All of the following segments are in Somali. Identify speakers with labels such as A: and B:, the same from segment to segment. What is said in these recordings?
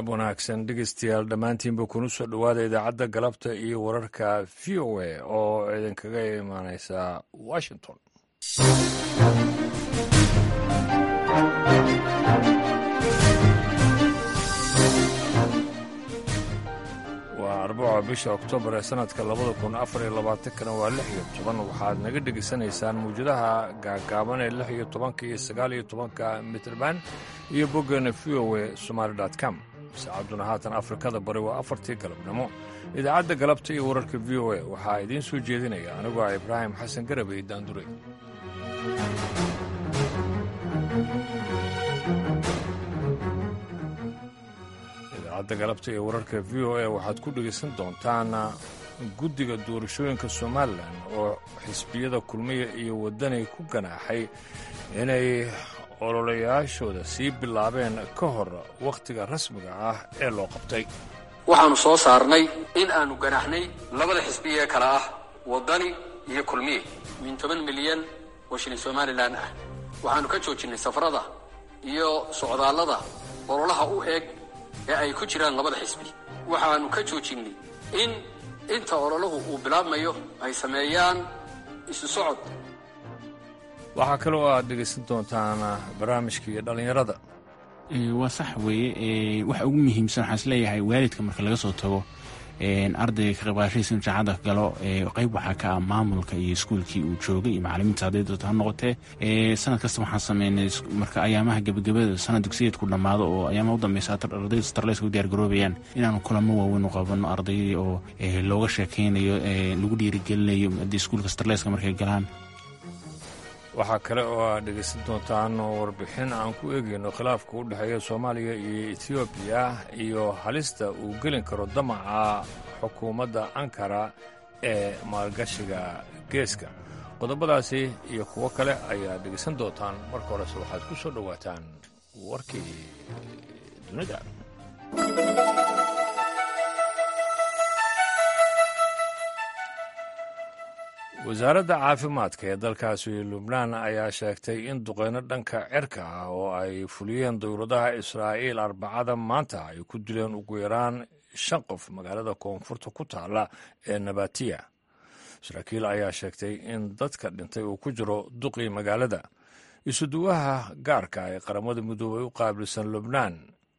A: galab wanaagsan dhegeystayaal dhammaantiinba kuna soo dhowaada idaacadda galabta iyo wararka v o a oo idinkaga imaaneysa washington waa arbaca bisha oktoobar ee sanadka labada kun afar iyo labaatankana waa lix iyo toban waxaad naga dhegaysanaysaan mawjadaha gaagaaban ee lix iyo tobanka iyo sagaal iyo tobanka mitrband iyo boggeena v o a somaali com saacadduna haatan afrikada bari waa afartii galabnimo idaacadda galabta iyo wararka v o a waxaa idiin soo jeedinaya anigoo ah ibraahim xasan garabey daandure idaacadda galabta iyo wararka v o a waxaad ku dhegaysan doontaan guddiga doorashooyinka somalilan oo xisbiyada kulmiya iyo waddanay ku ganaaxay inay ololayaashooda sii bilaabeen ka hor wakhtiga rasmiga ah ee loo qabtay
B: waxaannu soo saarnay in aannu ganaaxnay labada xisbiya ee kale ah waddani iyo kulmiye min toban milyan oo shilin somalilan ah waxaannu ka joojinnay safarada iyo socdaallada ololaha u eeg ee ay ku jiraan labada xisbi waxaannu ka joojinnay in inta ololahu uu bilaabmayo ay sameeyaan isu socod
A: waxaa kaloo aad dhegaysan doontaan barnaamijkii dhallinyarada
C: waa sax weeye waxa ugu muhiimsan waxaan isleeyahay waalidka marka laga soo tago ardayga ka qaybqaashadiisa inu jaacadda galo qayb waxaa ka ah maamulka iyo iskuulkii uu joogay iyo macalimiinta hadday doonto ha noqotee sanad kasta waxaan sameynay marka ayaamaha gebagabada sanad dugsiyeedku dhammaado oo ayaamaha u dambeysa ardayda starleska u diyaargaroobayaan inaanu kulamo waaweyn u qabano ardaydii oo looga sheekaynayo lagu dhiirigelinayo haddii iskuulka starleska markay galaan
A: waxaa kale oo aad dhegaysan doontaan warbixin aan ku eegayno khilaafka u dhexeeya soomaaliya iyo etoobiya iyo halista uu gelin karo damaca xukuumadda ankara ee maalgashiga geeska qodobadaasi iyo kuwo kale ayaad dhegaysan doontaan marka horese waxaad ku soo dhowaataan warkii dunida wasaaradda caafimaadka ee dalkaasi lubnaan ayaa sheegtay in duqeyno dhanka cirka ah oo ay fuliyeen dowladaha israa'iil arbacada maanta ay ku dileen ugu yaraan shan qof magaalada koonfurta ku taalla ee nabatiya saraakiil ayaa sheegtay in dadka dhintay uu ku jiro duqii magaalada isuduwaha gaarka ee qaramada midoobay u qaabilsan lubnaan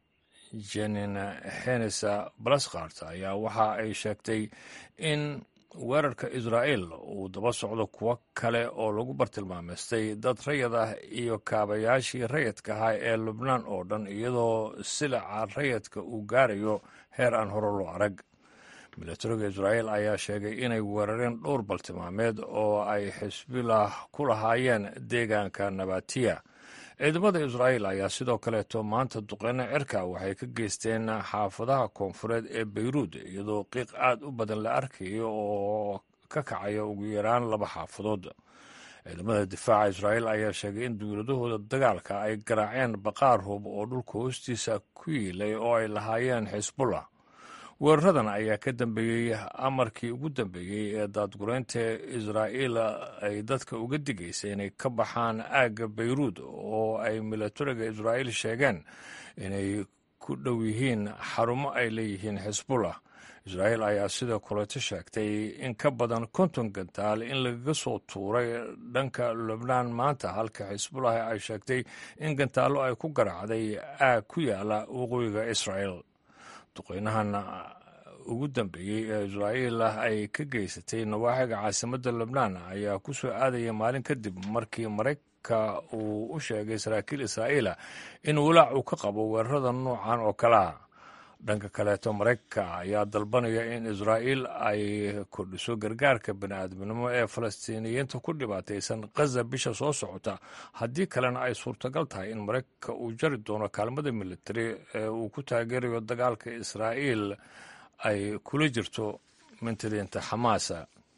A: jenin henesa balaskart ayaa waxa ay sheegtay in weerarka israa'iil uu daba socdo kuwo kale oo lagu bartilmaameystay dad rayad ah iyo kaabayaashii rayadka ahaa ee lubnaan oo dhan iyadoo silaca rayadka uu gaarayo heer aan hore loo arag milatariga israa'iil ayaa sheegay inay weerareen dhowr baltilmaameed oo ay xisbilah ku lahaayeen deegaanka nabatiya ciidamada israa'iil ayaa sidoo kaleeto maanta duqeyno cirka waxay ka geysteen xaafadaha koonfureed ee beyruud iyadoo qiiq aad u badan la arkayo oo ka kacaya ugu yaraan laba xaafadood ciidamada difaaca israa'iil ayaa sheegay in dowladahooda dagaalka ay garaaceen baqaar hub oo dhulka hoostiisa ku yiilay oo ay lahaayeen xisbullah weeraradan ayaa ka dambeeyey amarkii ugu dambeeyey ee daadgureynta israa'iil ay dadka uga digaysay inay ka baxaan aagga beyruud oo ay milatariga israa'iil sheegeen inay ku dhow yihiin xarumo ay leeyihiin xisbullah israa'iil ayaa sidoo kaleeto sheegtay in ka badan konton gantaal in lagaga soo tuuray dhanka lubnaan maanta halka xisbullah ay sheegtay in gantaallo ay ku garaacday aag ku yaala waqooyiga israa'iil duqeynahan ugu dambeeyey ee israa'iil ay ka geysatay nawaaxiga caasimadda lubnaan ayaa ku soo aadaya maalin kadib markii maraykanka uu u sheegay saraakiil israa'iila in walaac uu ka qabo weerarada noocan oo kalea dhanka kaleeto maraykanka ayaa dalbanaya in israa'iil ay kordhiso gargaarka bini'aadminimo ee falastiiniyiinta ku dhibaataysan khaza bisha soo socota haddii kalena ay suurtagal tahay in maraykanka uu jari doono kaalmada militari ee uu ku taageerayo dagaalka israa'iil ay kula jirto mintadiinta xamaasa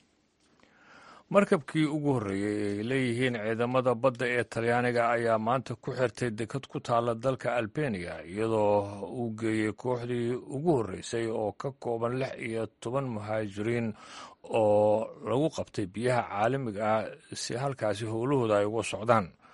A: markabkii ugu horreeyey ay leeyihiin ciidamada badda ee talyaaniga ayaa maanta ku xirtay dekad ku taalla dalka albeniya iyadoo uu geeyey kooxdii ugu horreysay oo ka kooban lix iyo toban muhaajiriin oo lagu qabtay biyaha caalamiga ah si halkaasi howlahooda ay uga socdaan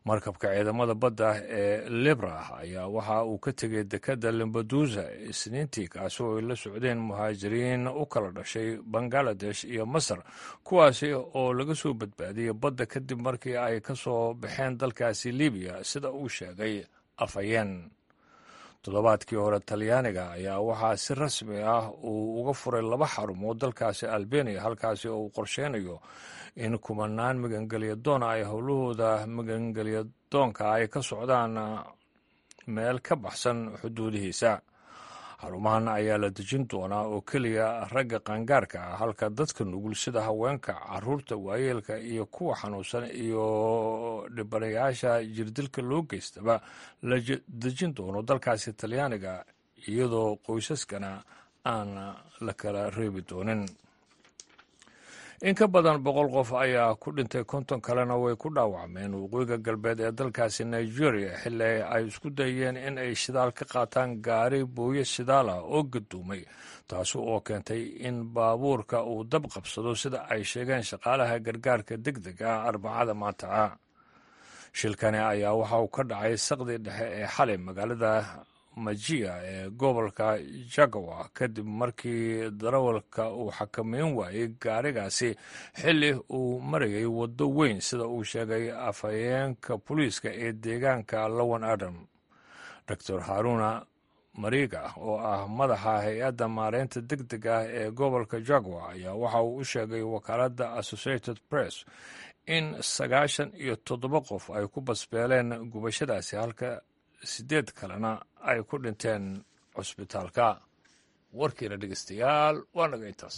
A: markabka ciidamada badda ee libra ayaa waxa uu ka tegay dekadda lambadusa isniintii kaasi oo ay la socdeen muhaajiriin u kala dhashay bangaladesh iyo masar kuwaasi oo laga soo badbaadiyey badda kadib markii ay ka soo baxeen dalkaasi libiya sida uu sheegay afhayeen toddobaadkii hore talyaaniga ayaa waxaa si rasmi ah uu uga furay laba xarumood dalkaasi albania halkaasi oo uu qorsheynayo in kumanaan magangelya doona ay howlahooda magangelya doonka ay ka socdaan meel ka baxsan xuduudihiisa xarumahan ayaa la dejin doonaa oo keliya ragga qaangaarka ah halka dadka nugul sida haweenka caruurta waayeelka iyo kuwa xanuunsan iyo dhibanayaasha jirdilka loo geystaba la dejin doono dalkaasi talyaaniga iyadoo qoysaskana aan la kala reebi doonin in ka badan boqol qof ayaa ku dhintay konton kalena way ku dhaawacmeen waqooyiga galbeed ee dalkaasi nigeria xilli ay isku dayeen in ay shidaal ka qaataan gaari booye shidaal ah oo gaduumay taasi oo keentay in baabuurka uu dab qabsado sida ay sheegeen shaqaalaha gargaarka deg deg ah arbacada maanta ah shilkani ayaa waxa uu ka dhacay saqdii dhexe ee xalay magaalada majiya ee gobolka jagawa kadib markii darawalka uu xakameyn waayey gaarigaasi xilli uu marayay waddo weyn sida uu sheegay afhayeenka booliiska ee deegaanka lowan adam doctor haruna mariga oo ah madaxa hay-adda maareynta deg deg ah ee gobolka jagawa ayaa waxa uu u sheegay wakaaladda associated press in sagaashan iyo toddoba qof ay ku basbeeleen gubashadaasi halka sideed kalena ay ku dhinteen cusbitaalka warkiina dhegeystayaal waa naga intaas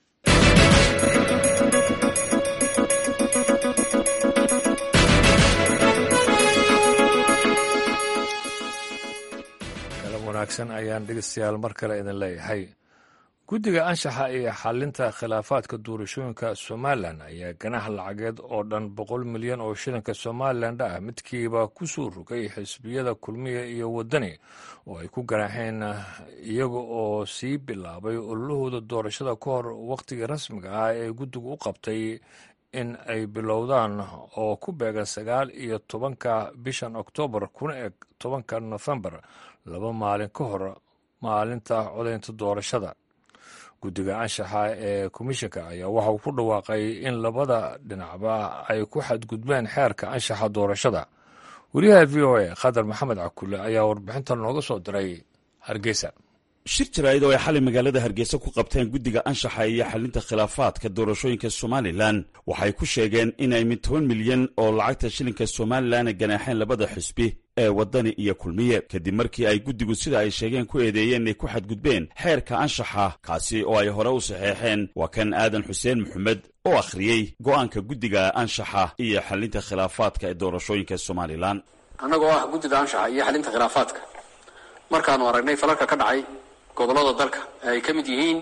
A: kalan wanaagsan ayaan dhegeystayaal mar kale idin leeyahay guddiga anshaxa iyo xalinta khilaafaadka doorashooyinka somalilan ayaa ganax lacageed oo dhan boqol milyan oo shilinka somalilan ah midkiiba ku soo rogay xisbiyada kulmiya iyo waddani oo ay ku ganaaxeen iyaga oo sii bilaabay ololahooda doorashada ka hor wakhtigii rasmiga ah ee guddigu u qabtay in ay bilowdaan oo ku beegan sagaal iyo tobanka bishan oktoobar kuna eg tobanka nofembar laba maalin ka hor maalinta codaynta doorashada guddiga anshaxa ee komishanka ayaa waxa uu ku dhawaaqay in labada dhinacba ay ku xadgudbeen xeerka anshaxa doorashada wariyaha v o a khadar maxamed cakulle ayaa warbixintan nooga soo diray hargeysa
D: shir jaraa'id oo ay xalay magaalada hargeysa ku qabteen guddiga anshaxa iyo xalinta khilaafaadka doorashooyinka somalilan waxay ku sheegeen in ay mid toban milyan oo lacagta shilinka somalilan ganaaxeen labada xisbi ee waddani iyo kulmiye kadib markii ay guddigu sida ay sheegeen ku eedeeyeen inay ku xadgudbeen xeerka anshaxa kaasi oo ay hore u saxeexeen waa kan aadan xuseen maxamed oo akhriyey go'aanka guddiga anshaxa iyo xalinta khilaafaadka ee doorashooyinka somalilan
B: annagoo ah guddida anshaxa iyo xalinta khilaafaadka markaanu aragnay falalka ka dhacay gobollada dalka ay ka mid yihiin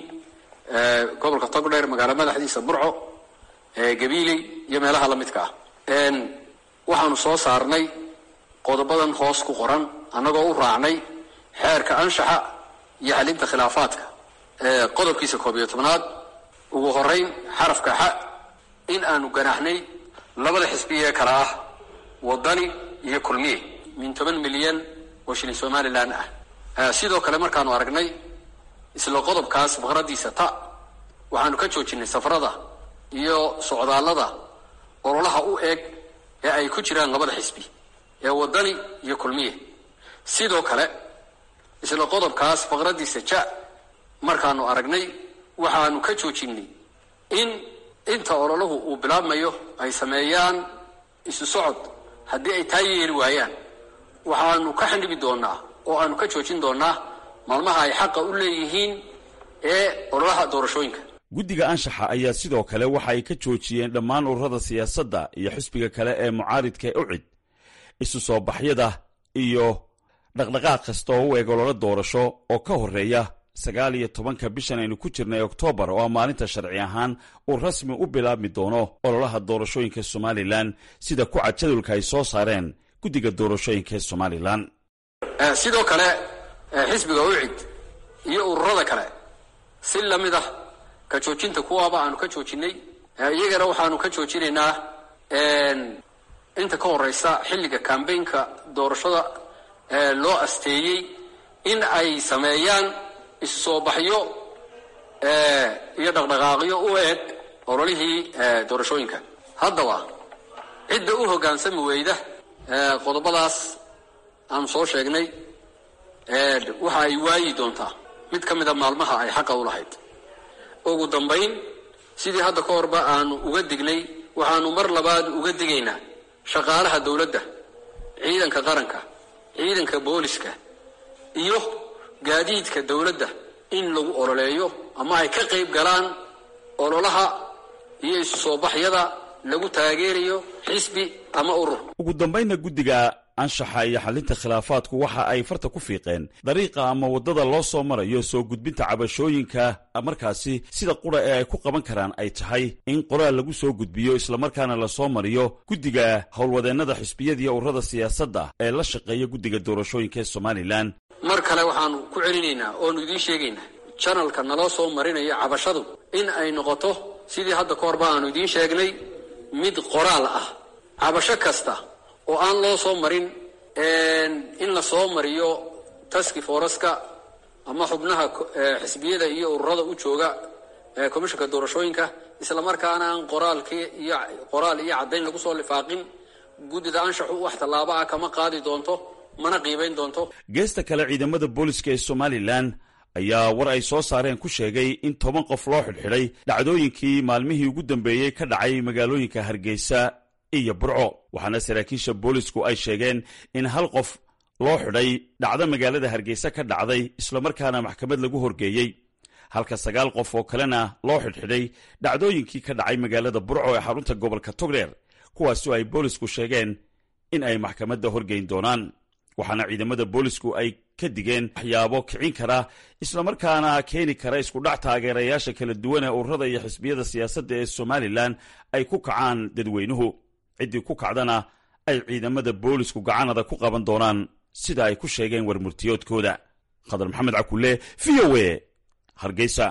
B: gobolka togdheer magaalo madaxdiisa burco gabiiley iyo meelaha la midka ah waxaanu soo saarnay qodobadan hoos ku qoran annagoo u raacnay xeerka anshaxa iyo xalinta khilaafaadka qodobkiisa koob iyo tobnaad ugu horeyn xarafka xa in aanu ganaxnay labada xisbiye kale ah waddani iyo kulmiye min toban milyan oo shilin somalilan ah sidoo kale markaanu aragnay isla qodobkaas faqradiisa ta waxaanu ka joojinay safarada iyo socdaallada ololaha u eg ee ay ku jiraan labada xisbi ee waddani iyo kulmiye sidoo kale isla qodobkaas faqradiisa ja markaanu aragnay waxaanu ka joojinay in inta ololahu uu bilaabmayo ay sameeyaan isu socod haddii ay taa yeeli waayaan waxaanu ka xandhibi doonaa oo aanu ka joojin doonaa maalmaha ay xaqa u leeyihiin ee ololaha doorashooyinka
D: guddiga anshaxa ayaa sidoo kale waxa ay ka joojiyeen dhammaan ururada siyaasadda iyo xisbiga kale ee mucaaridka ee ucid isu soo baxyada iyo dhaqdhaqaaq kasta oo u eg ololo doorasho oo ka horreeya sagaal iyo tobanka bishan aynu ku jirnay oktoobar oo maalinta sharci ahaan uu rasmi u bilaabmi doono ololaha doorashooyinka somalilan sida ku cad jadwalka ay soo saareen guddiga doorashooyinka ee somalilan
B: sidoo kale xisbiga ucid iyo ururada kale si lamid ah ka joojinta kuwaaba aanu ka joojinay iyagana waxaanu ka joojinaynaa inta ka horeysa xilliga kambaynka doorashada loo asteeyey in ay sameeyaan isu soo baxyo iyo dhaqdhaqaaqyo u eg ololihii doorashooyinka haddaba cidda u hoggaansami weyda qodobadaas aanu soo sheegnay waxa ay waayi doontaa mid ka mida maalmaha ay xaqa u lahayd ugu dambayn sidii hadda ka horba aanu uga dignay waxaanu mar labaad uga digaynaa shaqaalaha dowladda ciidanka qaranka ciidanka booliska iyo gaadiidka dowladda in lagu ololeeyo ama ay ka qayb galaan ololaha iyo isu soo baxyada lagu taageerayo xisbi ama urur
D: ugu dambaynna guddiga anshaxa iyo xallinta khilaafaadku waxa ay farta ku fiiqeen dariiqa ama waddada loo soo marayo soo gudbinta cabashooyinka markaasi sida qura ee ay ku qaban karaan ay tahay in qoraal lagu soo gudbiyo islamarkaana lasoo mariyo guddiga howlwadeennada xisbiyada iyo ururada siyaasadda ee la shaqeeya guddiga doorashooyinka ee somalilan
B: mar kale waxaanu ku celinaynaa oonu idiin sheegaynaa janalka naloo soo marinayo cabashadu in ay noqoto sidii hadda ka horba aanu idiin sheegnay mid qoraal ah cabasho kasta oo aan loo soo marin in la soo mariyo taski foreska ama xubnaha xisbiyada iyo ururada u jooga komishanka doorashooyinka islamarkaana aan qoraalki iyo qoraal iyo caddayn lagu soo lifaaqin guddida anshaxu wax tallaabo ah kama qaadi doonto mana qiibayn doonto
D: geesta kale ciidamada booliska ee somalilan ayaa war ay soo saareen ku sheegay in toban qof loo xidhxidhay dhacdooyinkii maalmihii ugu dambeeyey ka dhacay magaalooyinka hargeysa iyo burco waxaana saraakiisha boolisku ay sheegeen in hal qof loo xidhay dhacdo magaalada hargeysa ka dhacday islamarkaana maxkamad lagu horgeeyey halka sagaal qof oo kalena loo xidhxidhay dhacdooyinkii ka dhacay magaalada burco ee xarunta gobolka togdheer kuwaasoo ay boolisku sheegeen in ay maxkamadda horgeyn doonaan waxaana ciidamada boolisku ay ka digeen waxyaabo kicin kara islamarkaana keeni kara iskudhac taageerayaasha kala duwan ee ururada iyo xisbiyada siyaasadda ee somalilan ay ku kacaan dadweynuhu ciddii ku kacdana ay ciidamada boolisku gacanada ku qaban doonaan sida ay ku sheegeen warmurtiyoodkooda khadar maxamed cakulle v o e hargeysa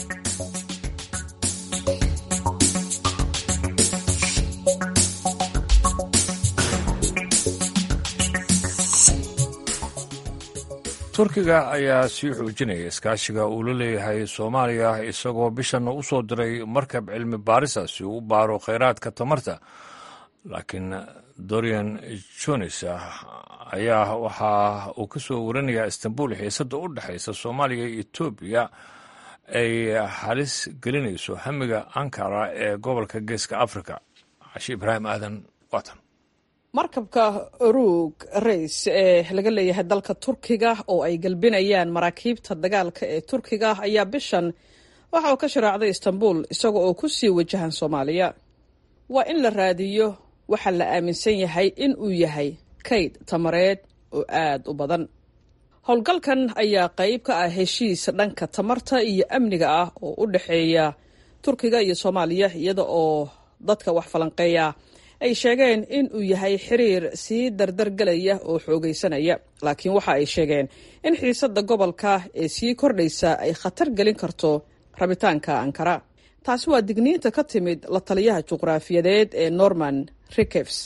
A: turkiga ayaa sii xoojinaya iskaashiga uu la leeyahay soomaaliya isagoo bishanna u soo diray markab cilmi baarisa si uu u baaro kheyraadka tamarta laakiin dorian jones ayaa waxa uu ka soo warinayaa istanbul xiisadda u dhexaysa soomaaliya iyo etoobiya ay halis gelinayso hamiga ankara ee gobolka geeska africa cashi ibraahim aadan waatan
E: markabka oruug rays ee laga leeyahay dalka turkiga oo ay galbinayaan maraakiibta dagaalka ee turkiga ayaa bishan waxa uu ka sharaacday istanbul isaga oo ku sii wajahan soomaaliya waa in la raadiyo waxaa la aaminsan yahay in uu yahay kayd tamareed oo aada u badan howlgalkan ayaa qayb ka ah heshiis dhanka tamarta iyo amniga ah oo u dhexeeya turkiga iyo soomaaliya iyada oo dadka wax falanqeeya ay sheegeen in uu yahay xiriir sii dardargelaya oo xoogaysanaya laakiin waxa ay sheegeen in xiisadda gobolka ee sii kordhaysa ay khatar gelin karto rabitaanka ankara taasi waa digniinta ka timid la taliyaha juqraafiyadeed ee norman rikefs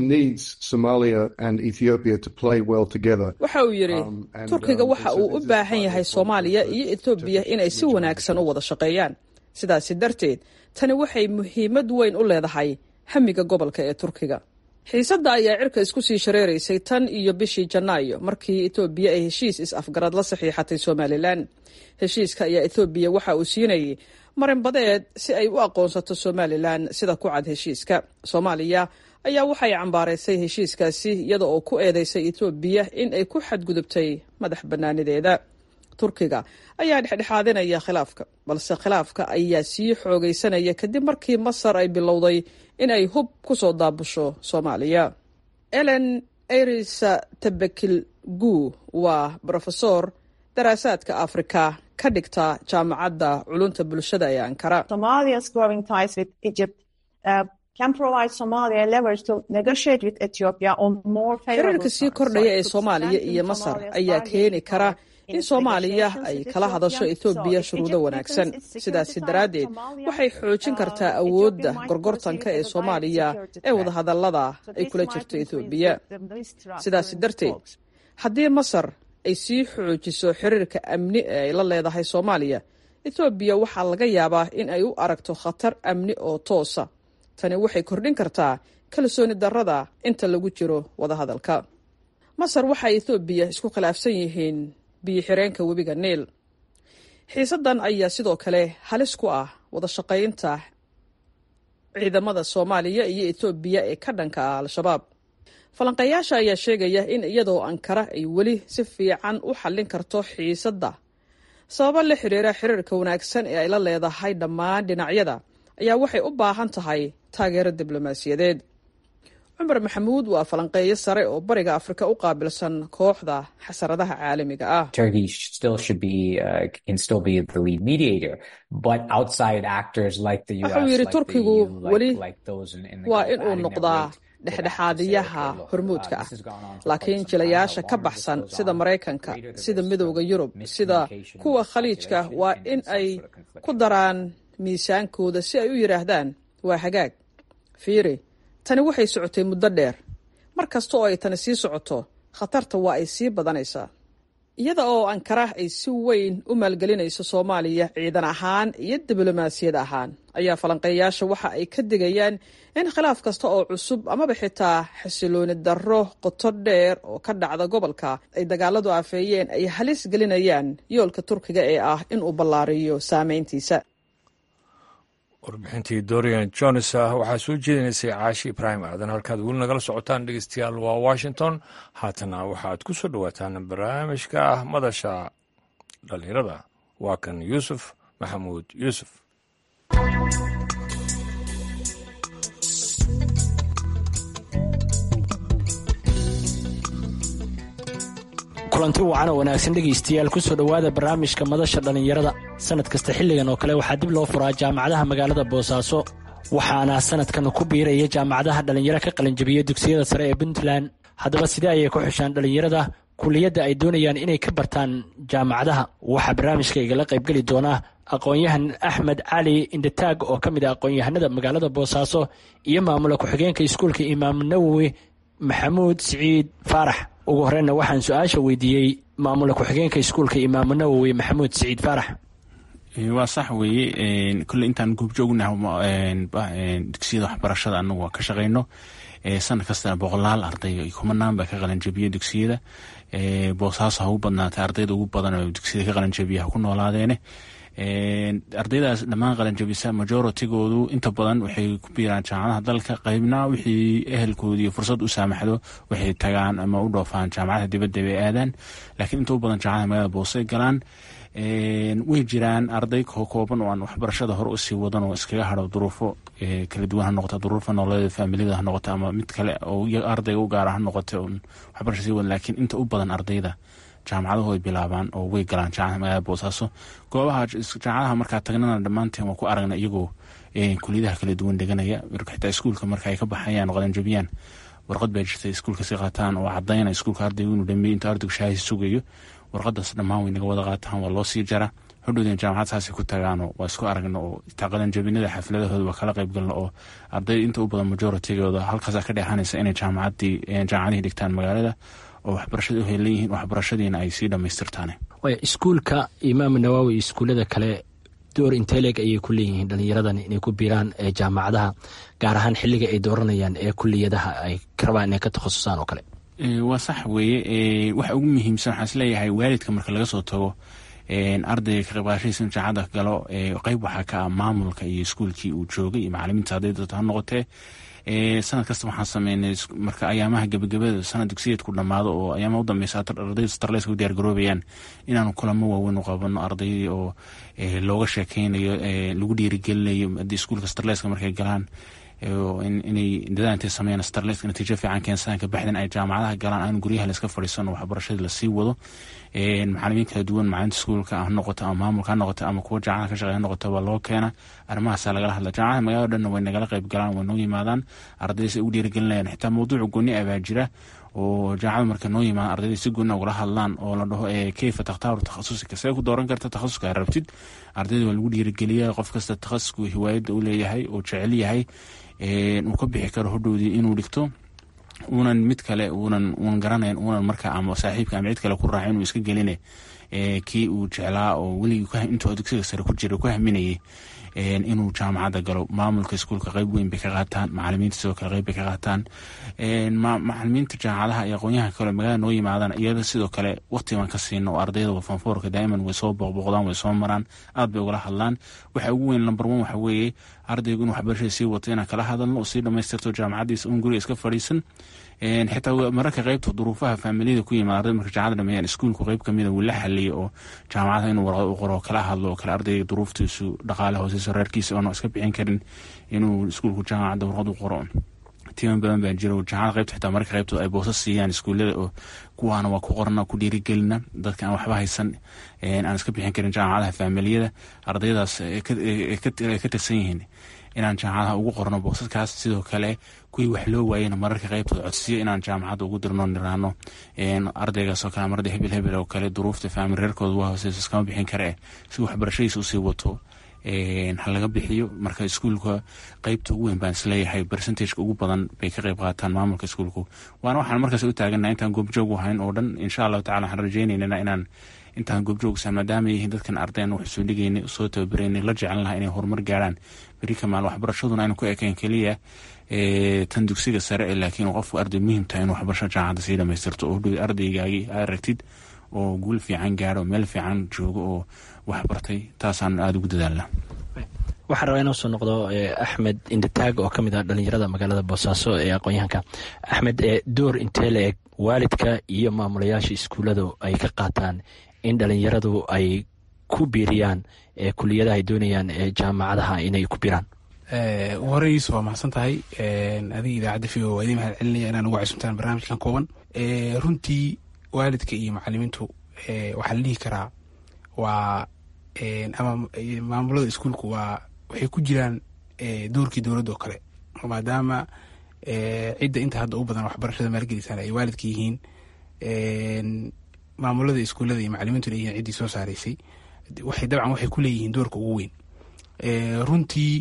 E: waxa uu yidhi turkiga waxa uu u baahan yahay soomaaliya iyo etoobiya inay si wanaagsan u wada shaqeeyaan sidaasi darteed tani waxay muhiimad weyn u leedahay hamiga gobolka ee turkiga xiisadda ayaa cirka isku sii shareeraysay tan iyo bishii janaayo markii etoobiya ay heshiis is-afgarad la saxiixatay somalilan heshiiska ayaa ethoobiya waxa uu siinayay marinbadeed si ay u aqoonsato somalilan sida ku cad heshiiska soomaaliya ayaa waxay cambaaraysay heshiiskaasi iyada oo ku eedeysay etoobiya in ay ku xadgudubtay madax bannaanideeda turkiga ayaa dhexdhexaadinaya khilaafka balse khilaafka ayaa sii xoogaysanaya kadib markii masar ay bilowday in ay hub ku soo daabusho soomaaliya elen erisa tabekil gu waa brofesor daraasaadka afrika ka dhigta jaamacadda culunta bulshada ee ankara xiriirka sii kordhaya ee soomaaliya iyo masar ayaa keeni kara in soomaaliya ay kala hadasho ethoobiya shuruudo wanaagsan sidaasi daraaddeed waxay xoojin kartaa awoodda gorgortanka ee soomaaliya ee wadahadallada ay kula jirto ethoobiya sidaasi darteed haddii masar ay sii xoojiso xiriirka amni ee ay la leedahay soomaaliya ethoobiya waxaa laga yaabaa in ay u aragto khatar amni oo toosa tani waxay kordhin kartaa kalsooni darrada inta lagu jiro wadahadalka masar waxay ethoobiya isku khilaafsan yihiin biyo-xireenka webiga niil xiisaddan ayaa sidoo kale halis ku ah wada shaqaynta ciidamada soomaaliya iyo ethoobiya ee ka dhanka ah al-shabaab falanqeeyaasha ayaa sheegaya in iyadoo ankara ay weli si fiican u xallin karto xiisadda sababo la xiriira xiriirka wanaagsan ee ay la leedahay dhammaan dhinacyada ayaa waxay u baahan tahay taageero diblomaasiyadeed cumar maxamuud waa falanqeeyo sare oo bariga afrika u qaabilsan kooxda xasaradaha caalamiga ah wuxuu yidhi turkigu weli waa inuu noqdaa dhexdhexaadiyaha hormuudka ah laakiin jilayaasha ka baxsan sida maraykanka sida midowda yurub sida kuwa khaliijka waa in ay ku daraan miisaankooda si ay u yidhaahdaan waa hagaag fiiri tani waxay socotay muddo dheer mar kasta oo ay tani sii socoto khatarta waa ay sii badanaysaa iyada oo ankara ay si weyn u maalgelinayso soomaaliya ciidan ahaan iyo diblomaasiyad ahaan ayaa falanqeeyaasha waxa ay ka digayaan in khilaaf kasta oo cusub amaba xitaa xasilooni darro qoto dheer oo ka dhacda gobolka ay dagaaladu afeeyeen ay halis gelinayaan yoolka turkiga ee ah inuu ballaariyo saameyntiisa
A: warbixintii dorian jones ah waxaa soo jeedinaysay caashi ibraahim aadan halkaad weli nagala socotaan dhegeystayaal waa washington haatana waxaad ku soo dhowaataan barnaamijka ah madasha dhallinyarada waa kan yuusuf maxamuud yuusuf
F: kulanti wacan oo wanaagsan dhegaystayaal kusoo dhowaada barnaamijka madasha dhallinyarada sannad kasta xilligan oo kale waxaa dib loo furaa jaamacadaha magaalada boosaaso waxaana sannadkan ku biiraya jaamacadaha dhallinyaro ka qalinjabiya dugsiyada sare ee puntland haddaba sidee ayay ku xushaan dhallinyarada kuliyadda ay doonayaan inay ka bartaan jaamacadaha waxaa barnaamijka igala qaybgeli doona aqoon-yahan axmed cali indhataag oo ka mid ah aqoon-yahanada magaalada boosaaso iyo maamula ku-xigeenka iskuulka imaam nawowi maxamuud siciid faarax ugu horeyna waxaan su-aasha weydiiyey maamula ku-xigeenka iskuulka imaamu nawowi maxamuud siciid faarax
C: waa sax weeye kolle intaan goobjoognaha dugsiyada waxbarashada anagu waa ka shaqeyno sanad kastana boqolaal arday kumanaan baa ka qalanjabiya dugsiyada boosaaso ha u badnaatay ardayda ugu badan oo dugsiyada ka qalanjabiya ha ku noolaadeene ardaydaas dhammaan qalanjabisa majoritygoodu inta badan waxay ku biiraan jaamacadaha dalka qaybna wixii ehelkoodii fursad u saamaxdo waxay tagaan ama u dhoofaan jaamacadaha dibadda bay aadaan laakiin inta u badan jaamacadaha magaalada boosay galaan way jiraan arday kooban oo aan waxbarashada hore usii wadan oo iskaga haro duruufo kala duwan ha noqota duruufo nololeeda faamiliyada ha noqota ama mid kale oo ardayga u gaara ha noqota waxbarasha sii wadan laakiin inta u badan ardayda jaamacadahu ay bilaabaan oo way galaan jaamacada magaalada boosaaso goobaha jaamacadaha markaa tagnana dhammaanteen waa ku aragna iyagoo kuliyadaha kala duwan dheganaya xitaa iskuulka marka ay ka baxayaan qalanjabiyaan warqad baa jirta iskuulka si qaataan oo cadayna iskuulka ardaygu inuu dhameeyey intuu ardaygu shaahisi sugayo warqadaas dhammaan way naga wada qaataan waa loo sii jara hodhowdeen jaamacad saasay ku tagaano waa isku aragno oo taa qalanjabinada xafladahooda waa kala qayb galno oo arday inta u badan majoritygooda halkaasa ka dheexanaysa inay jaamacadii jaamacadihii dhigtaan magaalada oo waxbarashada u helan yihiin waxbarashadiina ay sii dhammaystirtaan
F: iskuulka imaam nawaawi iyo iskuullada kale door inteleg ayay ku leeyihiin dhallinyaradan inay ku biiraan jaamacadaha gaar ahaan xilliga ay dooranayaan ee kuliyadaha ay rabaan inay ka takhasusaan oo kale
C: waa sax weeye waxa ugu muhiimsan waxaan isleeyahay waalidka marka laga soo tago ardayga ka qaybqaashadiisa in jaamacada galo qeyb waxaa ka ah maamulka iyo iskuulkii uu joogay iyo macalimiinta hadday doonto ha noqotee sanad kasta waxaan sameynay marka ayaamaha gebagabada sanad dugsiyeedku dhammaado oo ayaamaha u dambeysa ardayda starleska u diyaar garoobayaan inaanu kulamo waaweyn u qabano ardaydii oo looga sheekeynayo lagu dhiirigelinayo haddii iskuulka starleska markay galaan inay dadaal intay sameeyaan starleska natiijo fiican keensadaan kabacdin ay jaamacadaha galaan aan guryaha layska fadhiisano waxbarashadii lasii wado macalimiin kala duwan macalinta iskuulka ha noqoto ama maamulka ha noqoto ama kuwa jaamacada ka shaqeya ha noqoto baa loo keena arrimahaasa lagala hadla jaamacada magaalada dhanna way nagala qayb galaan way noo yimaadaan ardaydas ay ugu dhiirigelinayaan xitaa mawduuca gooni ah baa jira oo jaamacada marka noo yimaada ardayda si goonna ugala hadlaan oo la dhaho keyfa takhtaaru takhasusika see ku dooran karta takhasuska rabtid ardayda waa lagu dhiirigeliya qof kasta takhasuska hiwaayadda u leeyahay oo jecel yahay uu ka bixi karo hodhowdii inuu dhigto uunan mid kale uunan uunan garanayn uunan marka ama saaxiibka ama cid kale ku raaca inuu iska geline kii uu jeclaa oo weligii intuu dugsiga sare ku jira ku haminayay inuu jaamacadda galo maamulka iskuulka qeyb weyn bay ka qaataan macalimiinta sidoo kale qeyb bay ka qaataan macalimiinta jaamacadaha iyo aqoonyaha kale magaalada noo yimaadaan iyada sidoo kale waqti baan ka siino oo ardayda fanfoorka daa'iman way soo booqbooqdaan way soo maraan aad bay ugala hadlaan waxa ugu weyn number one waxa weeye ardaygu inuu waxbarashada sii wato inaan kala hadalno oo sii dhamaystirto jaamacaddiisa un guriga iska fadhiisan xitaa mararka qeybta duruufaha faamiliyada ku yimaada arday marka jaamacada dhameeyaan iskuulku qeyb kamida wuu la xaliyo oo jaamacadaha inuu warqad u qoro kala hadlo oo kale ardayga duruuftiisu dhaqaale hooseyso reerkiisa oona iska bixin karin inuu iskuulku jaamacadda warqad u qoro timan badan baa jira jaamacada qeybta xitaa mararka qeybtooda ay boosas siiyaan iskuullada oo kuwaana waa ku qorana ku dhiirigelina dadka aan waxba haysan aan iska bixin karin jaamacadaha faamiliyada ardaydaas ka tirsan yihiin inaan jaamacadaha ugu qorno boosaskaas sidoo kale kuwii wax loo waayena mararka qeybtooda codsiyo inaan jaamacadda ugu dirno niraano ardaygaasoo kale marada hebel hebel oo kale duruufta faamil reerkooda waa hooseyso iskama bixin kare si waxbarashadiisa usii wato ha laga bixiyo marka iskuulka qeybta ugu weyn baan isleeyahay bercentageka ugu badan bay ka qeyb qaataan maamulka iskuulku waana waxaan markaas u taagana intaan goobjoog ahayn oo dhan insha allahu tacala waxaan rajeynayna inaan intaan goobjoogsan maadaama yihiin dadkan ardayn wax soo dhigaynay soo tababareynay la jeclan lahaa inay horumar gaaraan beri kamaal waxbarashaduna aynu ku ekayn keliya tan dugsiga sare laakiin qofku arday muhiim tahay in waxbarasho jaamacadda sii dhamaystirto oo dhow ardaygaagii aad aragtid oo guul fiican gaaro meel fiican joogo oo waxbartay taasaan aada ugu dadaalna
F: waxaan rabaa inoo soo noqdo axmed indataag oo ka mid ah dhalinyarada magaalada boosaaso ee aqoon-yahanka axmed door intee la eg waalidka iyo maamulayaasha iskuulladu ay ka qaataan in dhalinyaradu ay ku biiriyaan kuliyadaha ay doonayaan jaamacadaha inay ku biraan
G: ugu horey yuusuf waa mahadsan tahay adiga idaacadda v o waa idin mahad celinaya inaan ugu casuumtaan barnaamijkan kooban runtii waalidka iyo macalimiintu waxaa la dhihi karaa waa ama maamulada iskuulku waa waxay ku jiraan doorkii dowladda oo kale maadaama cidda inta hadda u badan waxbarashada maalgelisaan ay waalidka yihiin maamulada iskuullada iyo macalimiintuna yihiin ciddii soo saaraysay waxay dabcan waxay ku leeyihiin doorka ugu weyn runtii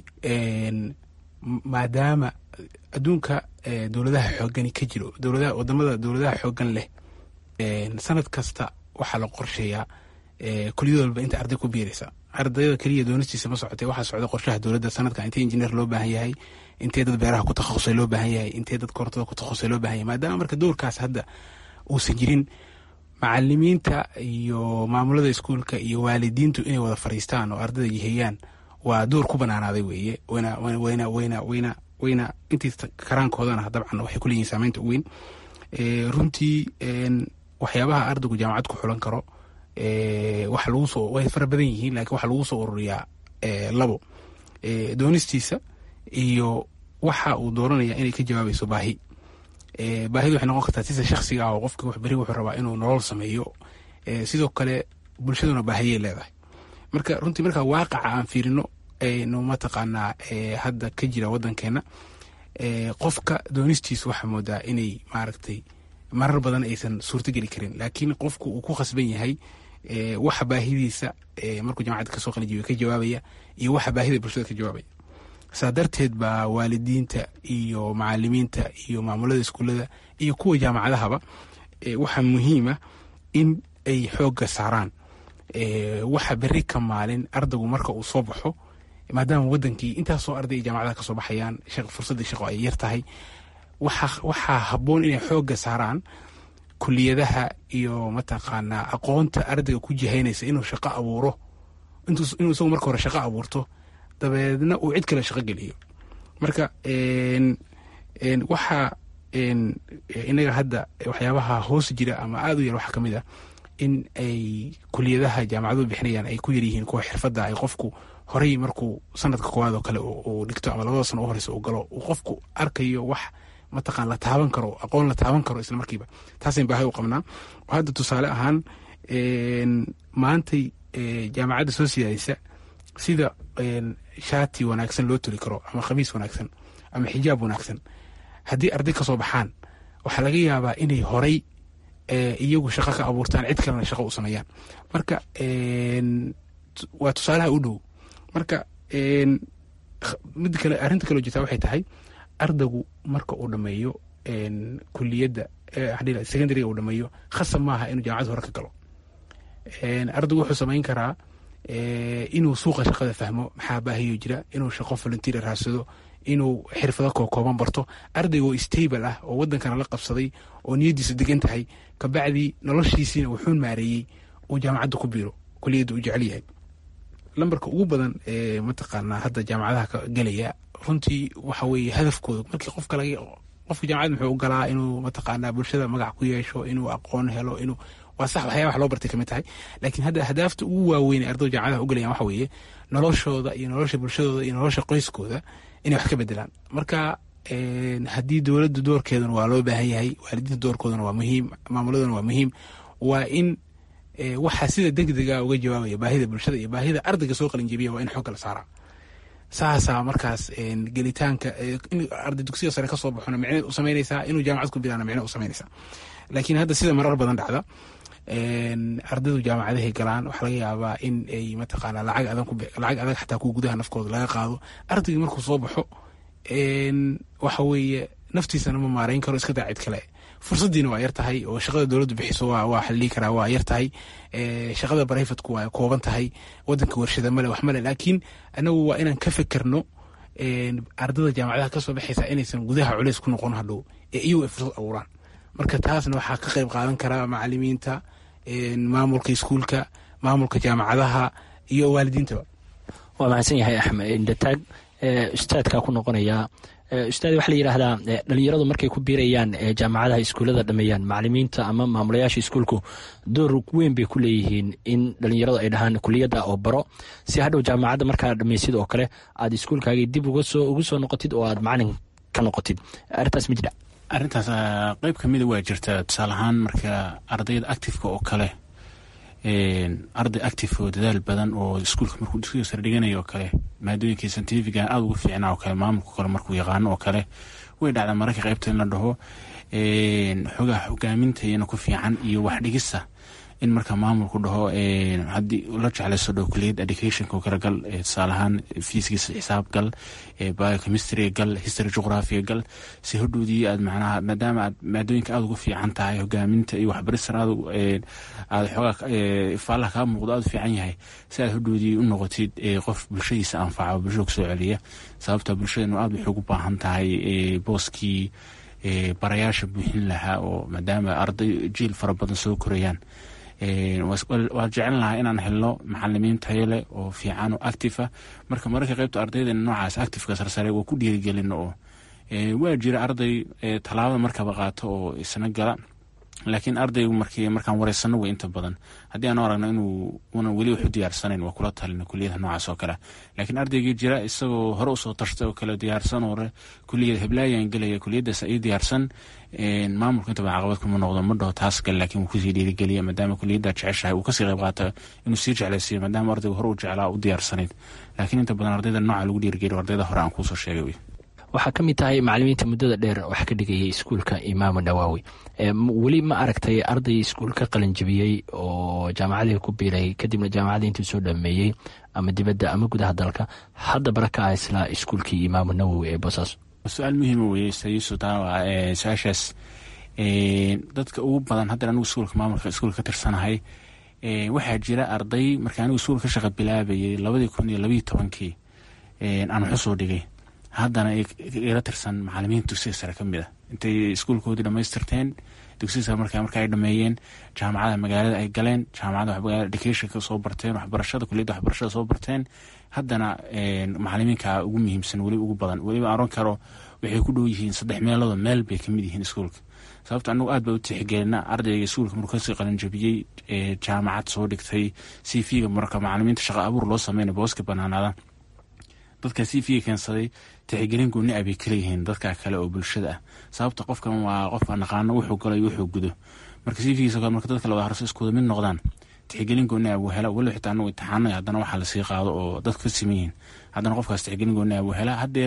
G: maadaama adduunka dowladaha xoogani ka jiro dowladaha wadamada dowladaha xoogan leh sanad kasta waxaa la qorsheeyaa kuliyad walba inta arday ku biiraysa ardayda keliya doonistiisa ma socotee waxaa socda qorshaha dowladda sanadka intee injineer loo baahan yahay intee dad beeraha ku takhasusay loo baahan yahay intee dad korontada ku takhasusay loo baahan yahay maadaama marka doorkaas hadda uusan jirin macalimiinta iyo maamulada iskuulka iyo waalidiintu inay wada fariistaan oo ardayda yiheeyaan waa door ku banaanaaday weeye wayna wayna wayna wayna wayna intii karaankoodana dabcan waxay ku leeyihin saameynta ugu weyn runtii waxyaabaha ardaygu jaamacad ku xulan karo waxa lagu soo way fara badan yihiin lakiin waxaa lagu soo ururiyaa labo doonistiisa iyo waxa uu dooranaya inay ka jawaabayso baahi baahidu waxay noqon kartaa sida shaksiga ah oo qofki wax beri wuxuu rabaa inuu nolol sameeyo sidoo kale bulshaduna baahiyay leedahay marka runtii markaa waaqaca aan fiirino nu mataqaanaa hadda ka jira wadankeena qofka doonistiisu waxaa moodaa inay maaragtay marar badan aysan suurtogeli karin laakiin qofku uu ku khasban yahay waxa baahidiisa markuu jamacadda kasoo qalijiyo ka jawaabaya iyo waxa baahida bulshada ka jawaabaya saa darteed baa waalidiinta iyo macalimiinta iyo maamulada iskuullada iyo kuwa jaamacadahaba waxaa muhiima in ay xoogga saaraan waxa beri ka maalin ardaygu marka uu soo baxo maadaama wadankii intaasoo arday ay jaamacadaha kasoo baxayaan fursadda shaqo ay yar tahay waxaa habboon inay xoogga saaraan kuliyadaha iyo mataqaanaa aqoonta ardayga ku jihaynaysa inuu shaqo abuuro inuu isagu marka hore shaqo abuurto dabeedna uu cid kale shaqo geliyo marka waxaa inaga hadda waxyaabaha hoos jira ama aada u yar waxaa kamid ah in ay kuliyadaha jaamacadu bixinayaan ay ku yaryihiin kuwa xirfadda ay qofku horey markuu sanadka koowaad oo kale uu dhigto ama labada sano u horeysa uu galo uu qofku arkayo wax mataqaan la taaban karo aqoon la taaban karo isla markiiba taasayn baahay u qabnaa hadda tusaale ahaan maantay jaamacadda soo siyaadaysa sida shaati wanaagsan loo toli karo ama khamiis wanaagsan ama xijaab wanaagsan haddii arday kasoo baxaan waxaa laga yaabaa inay horay iyagu shaqo ka abuurtaan cid kalena shaqo u sameeyaan marka waa tusaalaha u dhow marka mid kale arrinta kaloo jirtaa waxay tahay ardaygu marka uu dhameeyo kuliyadda secondariga uu dhameeyo khasab maaha inuu jaamacad hore ka galo ardaygu wuxuu samayn karaa inuu suuqa shaqada fahmo maxaa baahiyo jira inuu shaqo volunteer raadsado inuu xirfado kookooban barto ardayga oo stable ah oo wadankana la qabsaday oo niyadiisu degan tahay kabacdii noloshiisiina wuxuu maareeyey uu jaamacadda ku biiro kuliyadda uu jecel yahay lambarka ugu badan ee mataqaanaa hadda jaamacadaha ka gelaya runtii waxa weeye hadafkooda markii qofka laga qofka jaamacad muxuu u galaa inuu mataqaanaa bulshada magac ku yeesho inuu aqoon helo inuu waa sax waxyaaba wax loo bartay kamid tahay laakiin hadda ahdaafta ugu waaweyn ee ardaydu jaamacadaha u galayaan waxa weeye noloshooda iyo nolosha bulshadooda iyo nolosha qoyskooda inay wax ka bedelaan marka haddii dowladda doorkeeduna waa loo baahan yahay waalidiinta doorkooduna waa muhiim maamuladuna waa muhiim waa in waxaa sida degdega uga jawaabaya baahida bulshada iyo baahida ardayga soo qalinjebiya waa in xogga la saaraa saasaa markaas gelitaanka in arday dugsiga sare kasoo baxona micneed u samaynaysaa inuu jaamacad ku bilaana micne u samaynaysaa laakiin hadda sida marar badan dhacda ardaydu jaamacadahay galaan waxaa laga yaabaa in ay mataqaanaa lacag adag lacag adag xataa kuwa gudaha nafkooda laga qaado ardaygii markuu soo baxo waxa weeye naftiisana ma maareyn karo iska daa cid kale fursaddiina waa yar tahay oo shaqada dowladdu bixiso waa xallii karaa waa yar tahay shaqada barayfatku waa kooban tahay wadanka warshada male wax male laakiin anagu waa inaan ka fekerno ardada jaamacadaha kasoo baxaysa inaysan gudaha culeys ku noqon hadhow ee iyagu ay fursad abuuraan marka taasna waxaa ka qayb qaadan karaa macalimiinta maamulka iskuulka maamulka jaamacadaha iyo waalidiintaba
F: waa mahadsan yahay axmed indataag ustaadkaa ku noqonayaa ustaad waxaa la yidhaahdaa dhalinyaradu markay ku biirayaan jaamacadaha iskuullada dhameeyaan macalimiinta ama maamulayaasha iskuulku door weyn bay ku leeyihiin in dhalinyaradu ay dhahaan kuliyadda oo baro si hadhow jaamacadda markaa dhamaysid oo kale aad iskuulkaagii dib ugu soo noqotid oo aad macalin ka noqotid arrintaas ma jira
C: arrintaas qeyb kamida waa jirta tusaale ahaan marka ardayda actifeka oo kale arday active oo dadaal badan oo iskuulka markuu dugsiga sare dhiganayo oo kale maadooyinkii scientifiga aada ugu fiicnaa oo kale maamulka kale markuu yaqaano oo kale way dhacdaa mararka qeybta in la dhaho xogaha hogaaminta iyana ku fiican iyo wax dhigista in marka maamulku dhaho haddii la jeclayso dhow kuliyad educationka oo kale gal tusaale ahaan fiiskiisa xisaab gal biochemistry gal history geographiga gal si hodhoodii aad macnaha maadaama aad maadooyinka aada ugu fiican tahay hogaaminta iyo waxbaristan aad aad xoogaa ifaalaha kaa muuqdo aada u fiican yahay si aad hodhoodii u noqotid qof bulshadiisa anfaca bulshada kusoo celiya sababta bulshadanu aada waxay ugu baahan tahay booskii barayaasha buuxin lahaa oo maadaama arday jiil fara badan soo korayaan waa jecel lahaa inaan helno macalimiin tayo leh oo fiican oo active ah marka mararka qaybta ardaydeena noocaas activeka sarsare waa ku dhiirigelino oo waa jira arday tallaabada markaba qaato oo isna gala laakiin ardaygu markii markaan wareysano way inta badan haddii aanu aragno inuu una weli wax u diyaarsanayn waa kula talina kuliyadaha noocaas oo kale laakiin ardaygii jira isagoo hore usoo tashtay oo kale diyaarsan oo kuliyada heblaayaan gelaya kuliyadaas ii diyaarsan maamulka inta badan caqabad kuma noqdo ma dhaho taas gal laakiin wuu kusii dhiirigeliya maadaama kuliyadda jeceshahay uu kasii qayb qaata inuu sii jeclaysiiyo maadaama ardaygu hore u jeclaa u diyaarsanayd laakiin inta badan ardayda nooca lagu dhiirigeliyo ardayda hore aan kuusoo sheegay wey
F: waxaa ka mid tahay macalimiinta muddada dheer wax ka dhigayay iskuulka imaamu dhawaawi weli ma aragtay arday iskuulka qalinjabiyey oo jaamacadii ku biiray kadibna jaamacadii intuu soo dhameeyey ama dibadda ama gudaha dalka hadda baraka ah isla iskuulkii imaamu nawowi ee boosaaso
C: su-aal muhiima weye sayusu taa su-aashaas dadka ugu badan hadda anigu iskuulka maamulka iskuulka ka tirsanahay waxaa jira arday marka anigu iskuulka ka shaqa bilaabayay labadii kun iyo labayo tobankii aan waxusoo dhigay haddana ila tirsan macalimiin dugsiga sare ka mid ah intay iskuulkoodii dhamaystirteen dugsiga sare marka marka ay dhameeyeen jaamacada magaalada ay galeen jaamacada educationka soo barteen waxbarashada kuliyadda waxbarashada soo barteen haddana macalimiinka ugu muhiimsan weli ugu badan weliba aron karo waxay ku dhow yihiin saddex meelooda meel bay kamid yihiin iskuulka sababta anagu aad baa u tixgelina ardayga iskuulka markuu kasii qalinjabiyey jaamacad soo dhigtay c v-ga marka macalimiinta shaqa abuur loo sameynay booska banaanaada dadka c v-ga keensaday tixgelin gooni ah bay kaleyihiin dadka kale oo bulshada ah sababta qofkan waa qofka naqaano wuxuu galo iyo wuxuu gudo marka c v-giisa kale marka dadka la wada harso iskuwada mid noqdaan tixgelin gooni ah buu hela waliba xitaa anagu imtixaano haddana waxaa lasii qaado oo dadka ka siman yihiin haddana qofkaas tixgelin gooni ah buu hela haddeer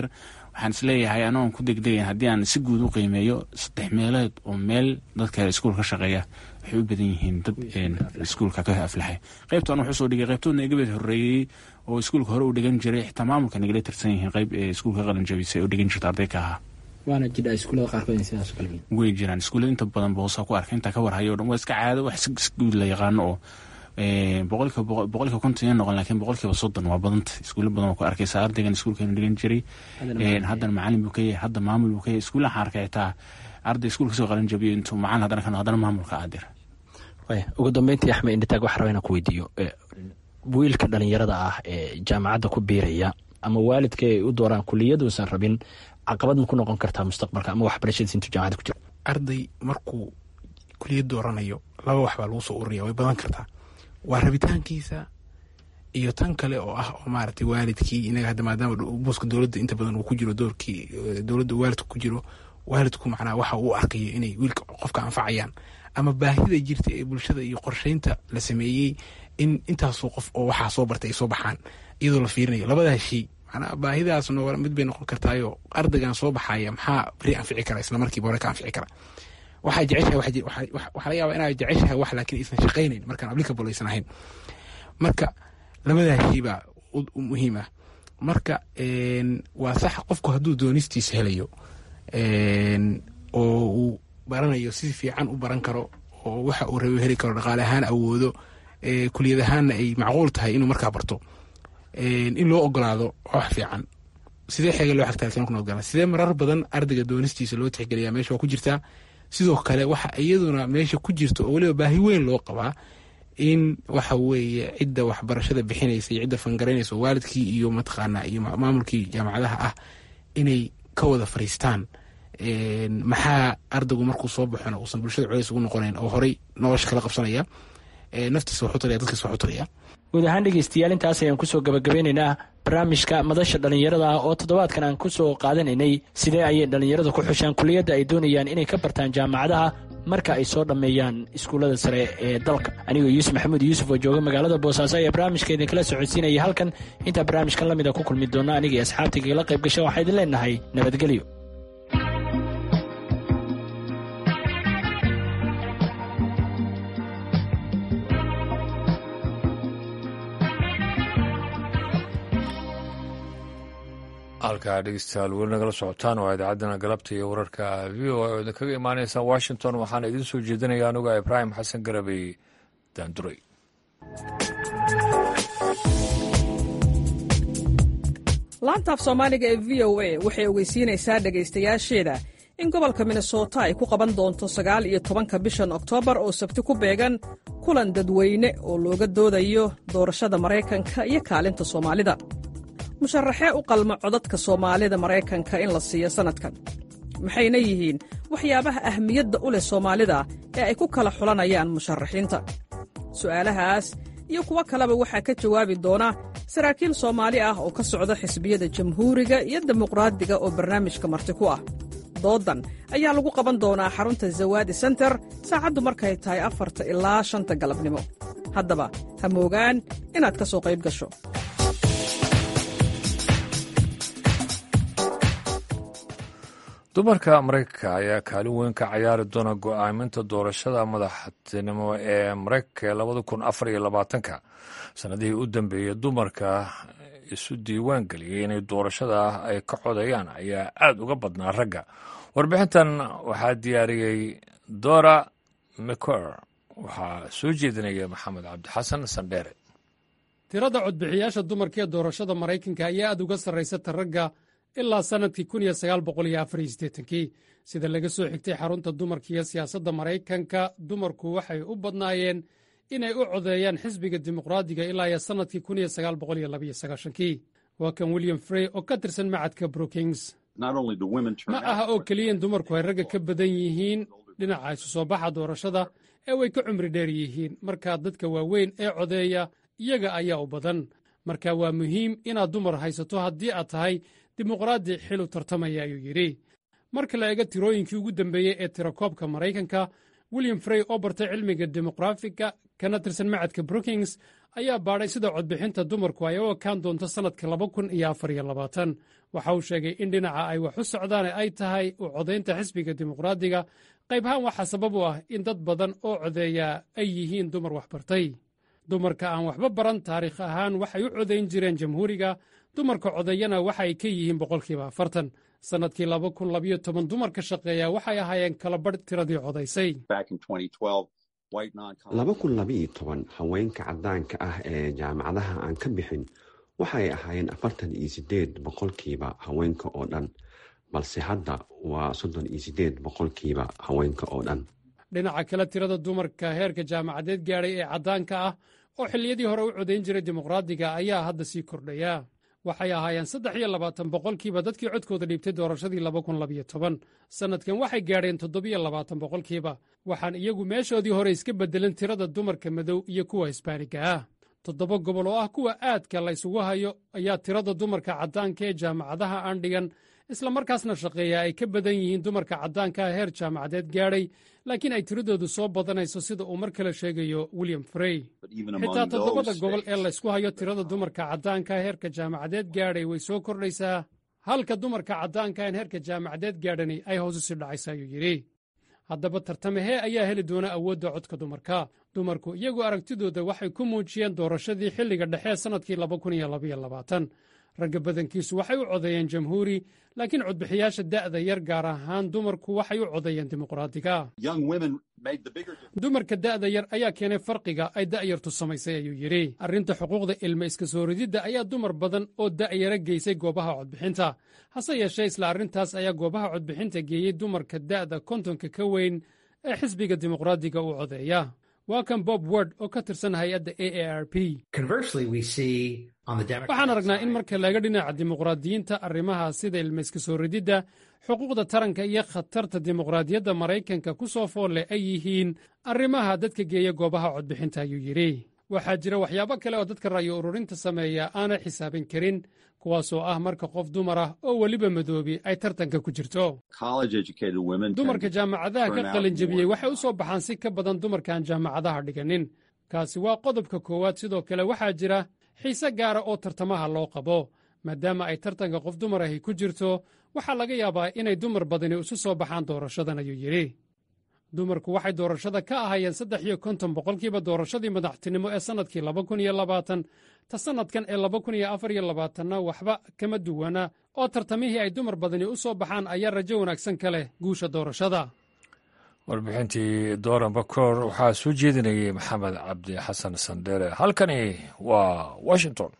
C: waxaan isleeyahay anoon ku degdegayn haddii aan si guud u qiimeeyo saddex meelood oo meel dadka iskuul ka shaqeeya waxay u badan yihiin dad iskuulka ka aflaxay qaybtan wuxuu soo dhigay qaybtoodna igabad horeeyey oo iskuulka hore u dhigan jiray xitaa maamulka nagala tirsan yihiin qayb ee iskuulka qalin jabisay oo dhigan jirta arday ka ahaa
F: waana jidha iskuullada qaarkood in sidaas kale
C: way jiraan iskuullada inta badan boosa ku arka intaa ka warhayo o dhan waa iska caado wax si guud la yaqaano oo boqolkiiba boqolkiiba konton iyo noqon laakiin boqolkiiba soddon waa badanta iskuulla badan waa ku arkaysa ardaygan iskuulkeenu dhigan jiray haddana macalin buu ka yahay hadda maamul buu ka yahay iskuulla waxaan arkay xitaa arday iskuulka soo qalin jabiyo intuu macalin haddana kan haddana maamulka aadira
F: ugu dambeyntii axmed indhitaag waxaa raba inaan ku weydiiyo wiilka dhalinyarada ah ee jaamacadda ku biiraya ama waalidka ay u dooraan kuliyaduusan rabin caqabad ma ku noqon kartaa mustaqbalka ama waxbarashadiis intuu jaamacadda ku jiro
G: arday markuu kuliyad dooranayo laba wax baa lagu soo ururiya way badan kartaa waa rabitaankiisa iyo tan kale oo ah oo maaragtay waalidkii inaga hadda maadaama buuska dowladda inta badan uu ku jiro doorkii dowladda waalidku ku jiro waalidku macnaha waxa uu arkayo inay wiilka qofka anfacayaan ama baahida jirta ee bulshada iyo qorsheynta la sameeyey in intaasoo qof oo waxaa soo bartay ay soo baxaan iyadoo la fiirinayo labadaa shay macnaa baahidaas mid bay noqon kartaayo ardaygan soo baxaya maxaa beri anfici kara isla markiiba hore ka anfici kara waxaa jeceshahay waxaa laga yaabaa inaa jeceshahay wax laakiin aysan shaqaynayn markaan applicable aysan ahayn marka labadaa shay baa muhiim ah marka waa sax qofku hadduu doonistiisa helayo oo uu baranayo si fiican u baran karo oo waxa uu rabo heli karo dhaqaale ahaan awoodo kuliyad ahaanna ay macquul tahay inuu markaa barto in loo ogolaado wax fiican sidee xeega loo xagtaa kuna ogolaan sidee marar badan ardayga doonistiisa loo tixgeliyaa meesha waa ku jirtaa sidoo kale waxa iyaduna meesha ku jirta oo weliba baahi weyn loo qabaa in waxa weeye cidda waxbarashada bixinaysa iyo cidda fangaraynaysa waalidkii iyo mataqaana iyo maamulkii jaamacadaha ah inay ka wada fariistaan maxaa ardaygu markuu soo baxona uusan bulshada culays ugu noqonayn oo horey nolosha kala qabsanaya naftiisa waxu taraya dadkiisa waxu taraya
F: guud ahaan dhegeystayaal intaas ayaan kusoo gabagabeynaynaa barnaamijka madasha dhallinyarada ah oo toddobaadkan aan kusoo qaadanaynay sidee ayay dhallinyaradu ku xushaan kuliyadda ay doonayaan inay ka bartaan jaamacadaha marka ay soo dhammeeyaan iskuullada sare ee dalka anigoo yuusuf maxamuud yuusuf oo jooga magaalada boosaaso ayaa barnaamijka idinkala socodsiinaya halkan intaa barnaamijkan la mida ku kulmi doona aniga iyo asxaabtaygala qayb gasha waxaa idin leenahay nabadgelyo
A: halkaa dhegeystayaal weli nagala socotaan waa idaacaddana galabta iyo wararka v o a oo idinkaga imaaneysa washington waxaana idiin soo jeedinaya anuga ibraahim xasan garabey daanduray
E: laantaaf soomaaliga ee v o a waxay ogeysiinaysaa dhegaystayaasheeda in gobolka minnesota ay ku qaban doonto sagaal iyo tobanka bishan oktoobar oo sabti ku beegan kulan dadweyne oo looga doodayo doorashada maraykanka iyo kaalinta soomaalida musharaxee u qalma codadka soomaalida maraykanka in la siiyo sannadkan maxayna yihiin waxyaabaha ahmiyadda u leh soomaalida ee ay ku kala xulanayaan musharaxiinta su'aalahaas iyo kuwo kaleba waxaa ka jawaabi doona saraakiil soomaali ah oo ka socda xisbiyada jamhuuriga iyo dimuqraadiga oo barnaamijka marti ku ah doodan ayaa lagu qaban doonaa xarunta zawaadi senter saacaddu markay tahay afarta ilaa shanta galabnimo haddaba ha moogaan inaad ka soo qayb gasho
A: dumarka maraykanka ayaa kaalin weyn ka cayaari doona go'aaminta doorashada madaxtinimo ee maraykanka ee labada kun afar iyo labaatanka sannadihii u dambeeyey dumarka isu diiwaan geliyey inay doorashada ay ka codayaan ayaa aad uga badnaa ragga warbixintan waxaa diyaariyey dora mcor waxaa soo jeedinaya maxamed cabdixasan sandheere
H: tirada codbixiyaasha dumarka ee doorashada maraykanka ayaa aad uga sarraysata ragga ilaa sannadkii kii sida laga soo xigtay xarunta dumarka iyo siyaasadda maraykanka dumarku waxay u badnaayeen inay u codeeyaan xisbiga dimuqraadiga ilaa iyo sannadkii kii waa kan william frey oo ka tirsan macadka brookings ma aha oo keliya in dumarku ay ragga ka badan yihiin dhinaca isu soo baxa doorashada ee way ka cumri dheer yihiin markaa dadka waaweyn ee codeeya iyaga ayaa u badan marka waa muhiim inaad dumar haysato haddii aad tahay dimuqraadi xil u tartamaya ayuu yidhi marka la eego tirooyinkii ugu dambeeyey ee tirakoobka maraykanka william frey oo bartay cilmiga dimuqraafiga kana tirsan macadka brookings ayaa baadhay sida codbixinta dumarku ay u ekaan doonto sannadka laba kun iyo afar iyo labaatan waxa uu sheegay in dhinaca ay wax u socdaan ay tahay u codaynta xisbiga dimuqraadiga qaybhaan waxaa sabab u ah in dad badan oo codeeya ay yihiin dumar waxbartay dumarka aan waxba baran taariikh ahaan waxay u codayn jireen jamhuuriga dumarka codeeyana waxa ay ka yihiin boqolkiiba afartan sannadkii laba kun labayo toban dumarka shaqeeya waxay ahaayeen kala badh tiradii codaysay
I: laba kun labaiyo toban haweenka caddaanka ah ee jaamacadaha aan ka bixin waxay ahaayeen afartan iyo sideed boqolkiiba haweenka oo dhan balse hadda waa soddon iyo sideed boqolkiiba haweenka oo dhan
H: dhinaca kale tirada dumarka heerka jaamacadeed gaadhay ee caddaanka ah oo xilliyadii hore u codayn jiray dimuqraadiga ayaa hadda sii kordhaya waxay ahaayeen saddex iyo labaatan boqolkiiba dadkii codkooda dhiibtay doorashadii laba kun labayo toban sannadkan waxay gaadheen toddobiyo labaatan boqolkiiba waxaan iyagu meeshoodii hore iska beddelin tirada dumarka madow iyo kuwa hisbaaniga ah toddoba gobol oo ah kuwa aadka la ysugu hayo ayaa tirada dumarka caddaanka ee jaamacadaha aan dhigan islamarkaasna shaqeeya ay ka badan yihiin dumarka caddaanka ah heer jaamacadeed gaadhay laakiin ay tiradoodu soo badanayso sida uu mar kale sheegayo william frey xitaa toddobada gobol ee laysku hayo tirada dumarka caddaanka heerka jaamacadeed gaadhay way soo kordhaysaa halka dumarka caddaanka en heerka jaamacadeed gaadhani ay hoos u sii dhacaysa ayuu yidhi haddaba tartamahee ayaa heli doona awoodda codka dumarka dumarku iyagu aragtidooda waxay ku muujiyeen doorashadii xilliga dhexe sannadkii laba kun iyo labaiyo labaatan ragga badankiisu waxay u codeeyeen jamhuuri laakiin codbixiyaasha da'da yar gaar ahaan dumarku waxay u codeeyeen dimuqraadiga dumarka da'da yar ayaa keenay farqiga ay da'yartu samaysay ayuu yidhi arrinta xuquuqda ilma iska soo rididda ayaa dumar badan oo da'yara geysay goobaha codbixinta hase yeeshee isla arrintaas ayaa goobaha codbixinta geeyey dumarka da'da kontonka ka weyn ee xisbiga dimuqraadiga u codeeya waa kan bob word oo ka tirsan hay-adda a a r p waxaan aragnaa in marka laga dhinaca dimuqraadiyiinta arrimaha sida ilmayska soo rididda xuquuqda taranka iyo khatarta dimuqraadiyadda maraykanka ku soo foolle ay yihiin arrimaha dadka geeya goobaha codbixinta ayuu yidhi waxaa jira waxyaabo kale oo dadka ra'yo ururinta sameeya aanay xisaabin karin kuwaasoo ah marka qof dumar ah oo weliba madoobi ay tartanka ku jirto dumarka jaamacadaha ka qalinjebiyey waxay u soo baxaan si ka badan dumarkaan jaamacadaha dhiganin kaasi waa qodobka koowaad sidoo kale waxaa jira xiise gaara oo tartamaha loo qabo maadaama ay tartanka qof dumar ahi ku jirto waxaa laga yaabaa inay dumar badani isu soo baxaan doorashadan ayuu yidhi dumarku waxay doorashada ka ahaayeen saddex iyo konton boqolkiiba doorashadii madaxtinimo ee sannadkii laba kun iyo labaatan ta sannadkan ee laba kun iyo afar iyo labaatanna waxba kama duwana oo tartamihii ay dumar badani u soo baxaan ayaa rajo wanaagsan ka leh guusha doorashada
A: warbixintii dooran bakoor waxaa soo jeedinayay maxamed cabdi xasan sandheere halkani waa washington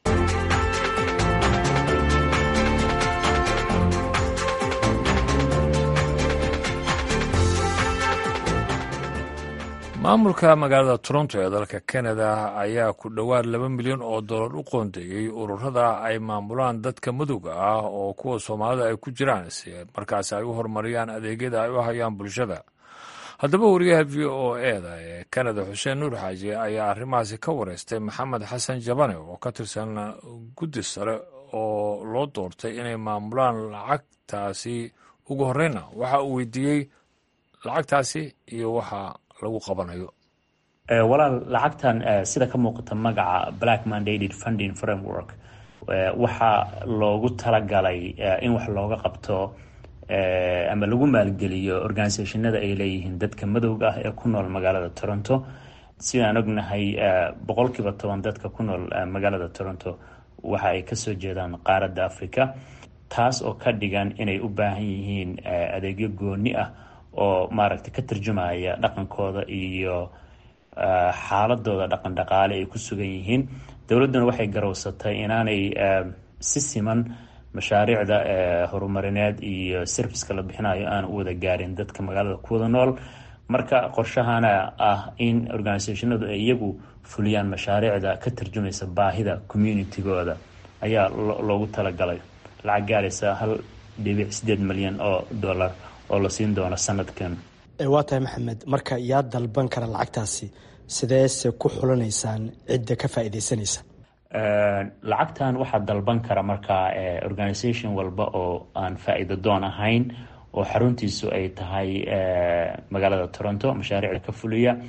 A: maamulka magaalada toronto ee dalka kanada ayaa ku dhowaad laba milyan oo dollar u qoondeeyey ururada ay maamulaan dadka madowga ah oo kuwa soomaalida ay ku jiraan si markaasi ay u horumariyaan adeegyada ay u hayaan bulshada haddaba wariyaha v o eda ee kanada xuseen nuur xaaji ayaa arrimahaasi ka wareystay maxamed xasan jabane oo ka tirsan guddi sare oo loo doortay inay maamulaan lacagtaasi ugu horeyna waxa uu weydiiyey lacagtaasi iyo waxa lagu qabanayo
J: walaal lacagtan sida ka muuqata magaca black mandated funding framework waxaa loogu talagalay in wax looga qabto ama lagu maalgeliyo organisationada ay leeyihiin dadka madowga ah ee ku nool magaalada toronto sidaan ognahay boqolkiiba toban dadka ku nool magaalada toronto waxa ay kasoo jeedaan qaaradda africa taas oo ka dhigan inay u baahan yihiin adeegyo gooni ah oo maaragtay ka tarjumaya dhaqankooda iyo xaaladooda dhaqan dhaqaale ay ku sugan yihiin dowladduna waxay garowsatay inaanay si siman mashaariicda horumarineed iyo serviska la bixinayo aan u wada gaarin dadka magaalada kuwada nool marka qorshahana ah in organisationadu ay iyagu fuliyaan mashaariicda ka tarjumaysa baahida communitygooda ayaa loogu talagalay lacag gaaraysa hal dhibic sideed milyan oo dollar oo la siin doono sanadkan
F: waa tahay maxamed marka yaa dalban kara lacagtaasi sideese ku xulanaysaan cidda ka faa'iidaysanaysa
J: lacagtan waxaa dalban kara markaa organisation walba oo aan faa-iido doon ahayn oo xaruntiisu ay tahay magaalada toronto mashaariicda ka fuliya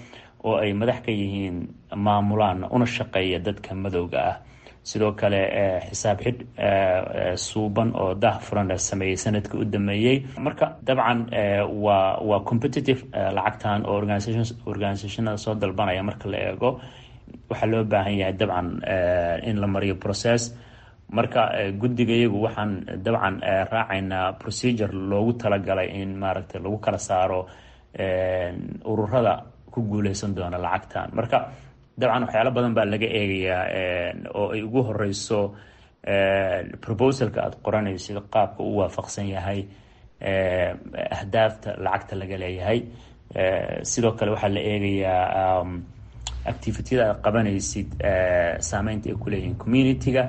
J: oo ay madax ka yihiin maamulaan una shaqeeya dadka madowga ah sidoo kale xisaab xidh suuban oo daah furan la sameeyey sanadkii u dameeyey marka dabcan waa waa competitive lacagtan oo organisationada soo dalbanaya marka la eego waxaa loo baahan yahay dabcan in la mariyo process marka guddiga iyagu waxaan dabcan raacaynaa procedure loogu talagalay in maaragtay lagu kala saaro ururada ku guuleysan doona lacagtan marka dabcan waxyaalo badan baa laga eegayaa oo ay ugu horeyso proposalka aada qoranaysid qaabka u waafaqsan yahay ahdaafta lacagta laga leeyahay sidoo kale waxaa la eegayaa activityada aad qabanaysid saameynta ay kuleeyihiin community-ga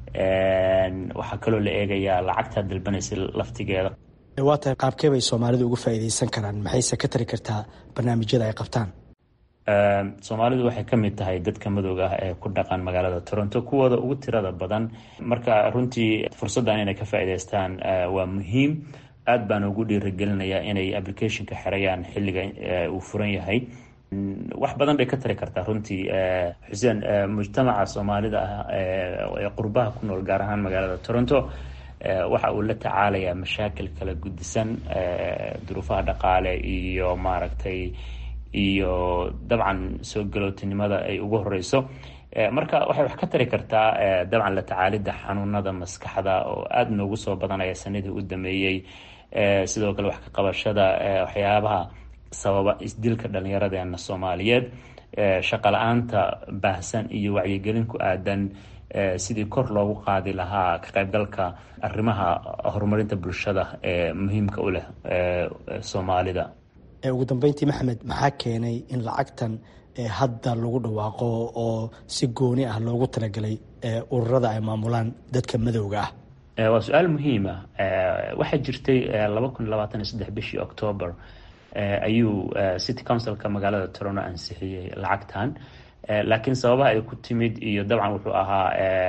J: waxaa kaloo la eegayaa lacagtaad dalbanaysid laftigeeda
F: waa tahay qaabkee bay soomaalidu uga faa'iideysan karaan maxayse ka tari kartaa barnaamijyada ay qabtaan
J: soomaalidu waxay ka mid tahay dadka madowga ah ee ku dhaqan magaalada toronto kuwooda ugu tirada badan marka runtii fursaddan inay ka faa'iideystaan waa muhiim aad baan ugu dhiirigelinayaa inay applicationka xerayaan xilliga uu furan yahay wax badan bay ka tari kartaa runtii xuseen mujtamaca soomaalida ah ee qurbaha ku nool gaar ahaan magaalada toronto waxa uu la tacaalayaa mashaakil kala gudisan duruufaha dhaqaale iyo maaragtay iyo dabcan soo galootinimada ay ugu horeyso marka waxay wax ka tari kartaa dabcan la tacaalidda xanuunada maskaxda oo aada noogu soo badanaya sanadii u dameeyey sidoo kale wax ka qabashada waxyaabaha sababa isdilka dhallinyaradeena soomaaliyeed shaqa la-aanta baahsan iyo wacyigelin ku aadan sidii kor loogu qaadi lahaa ka qaybgalka arrimaha horumarinta bulshada ee muhiimka u leh soomaalida
F: ugu dambeyntii maxamed maxaa keenay in lacagtan hadda lagu dhawaaqo oo si gooni ah loogu talagalay ururada ay maamulaan dadka madowga ah
J: waa su-aal muhiima waxaa jirtay laba kun labaatan iyo saddex bishii octoober ayuu city councilka magaalada toronto ansixiyey lacagtan laakiin sababaha ay ku timid iyo dabcan wuxuu ahaa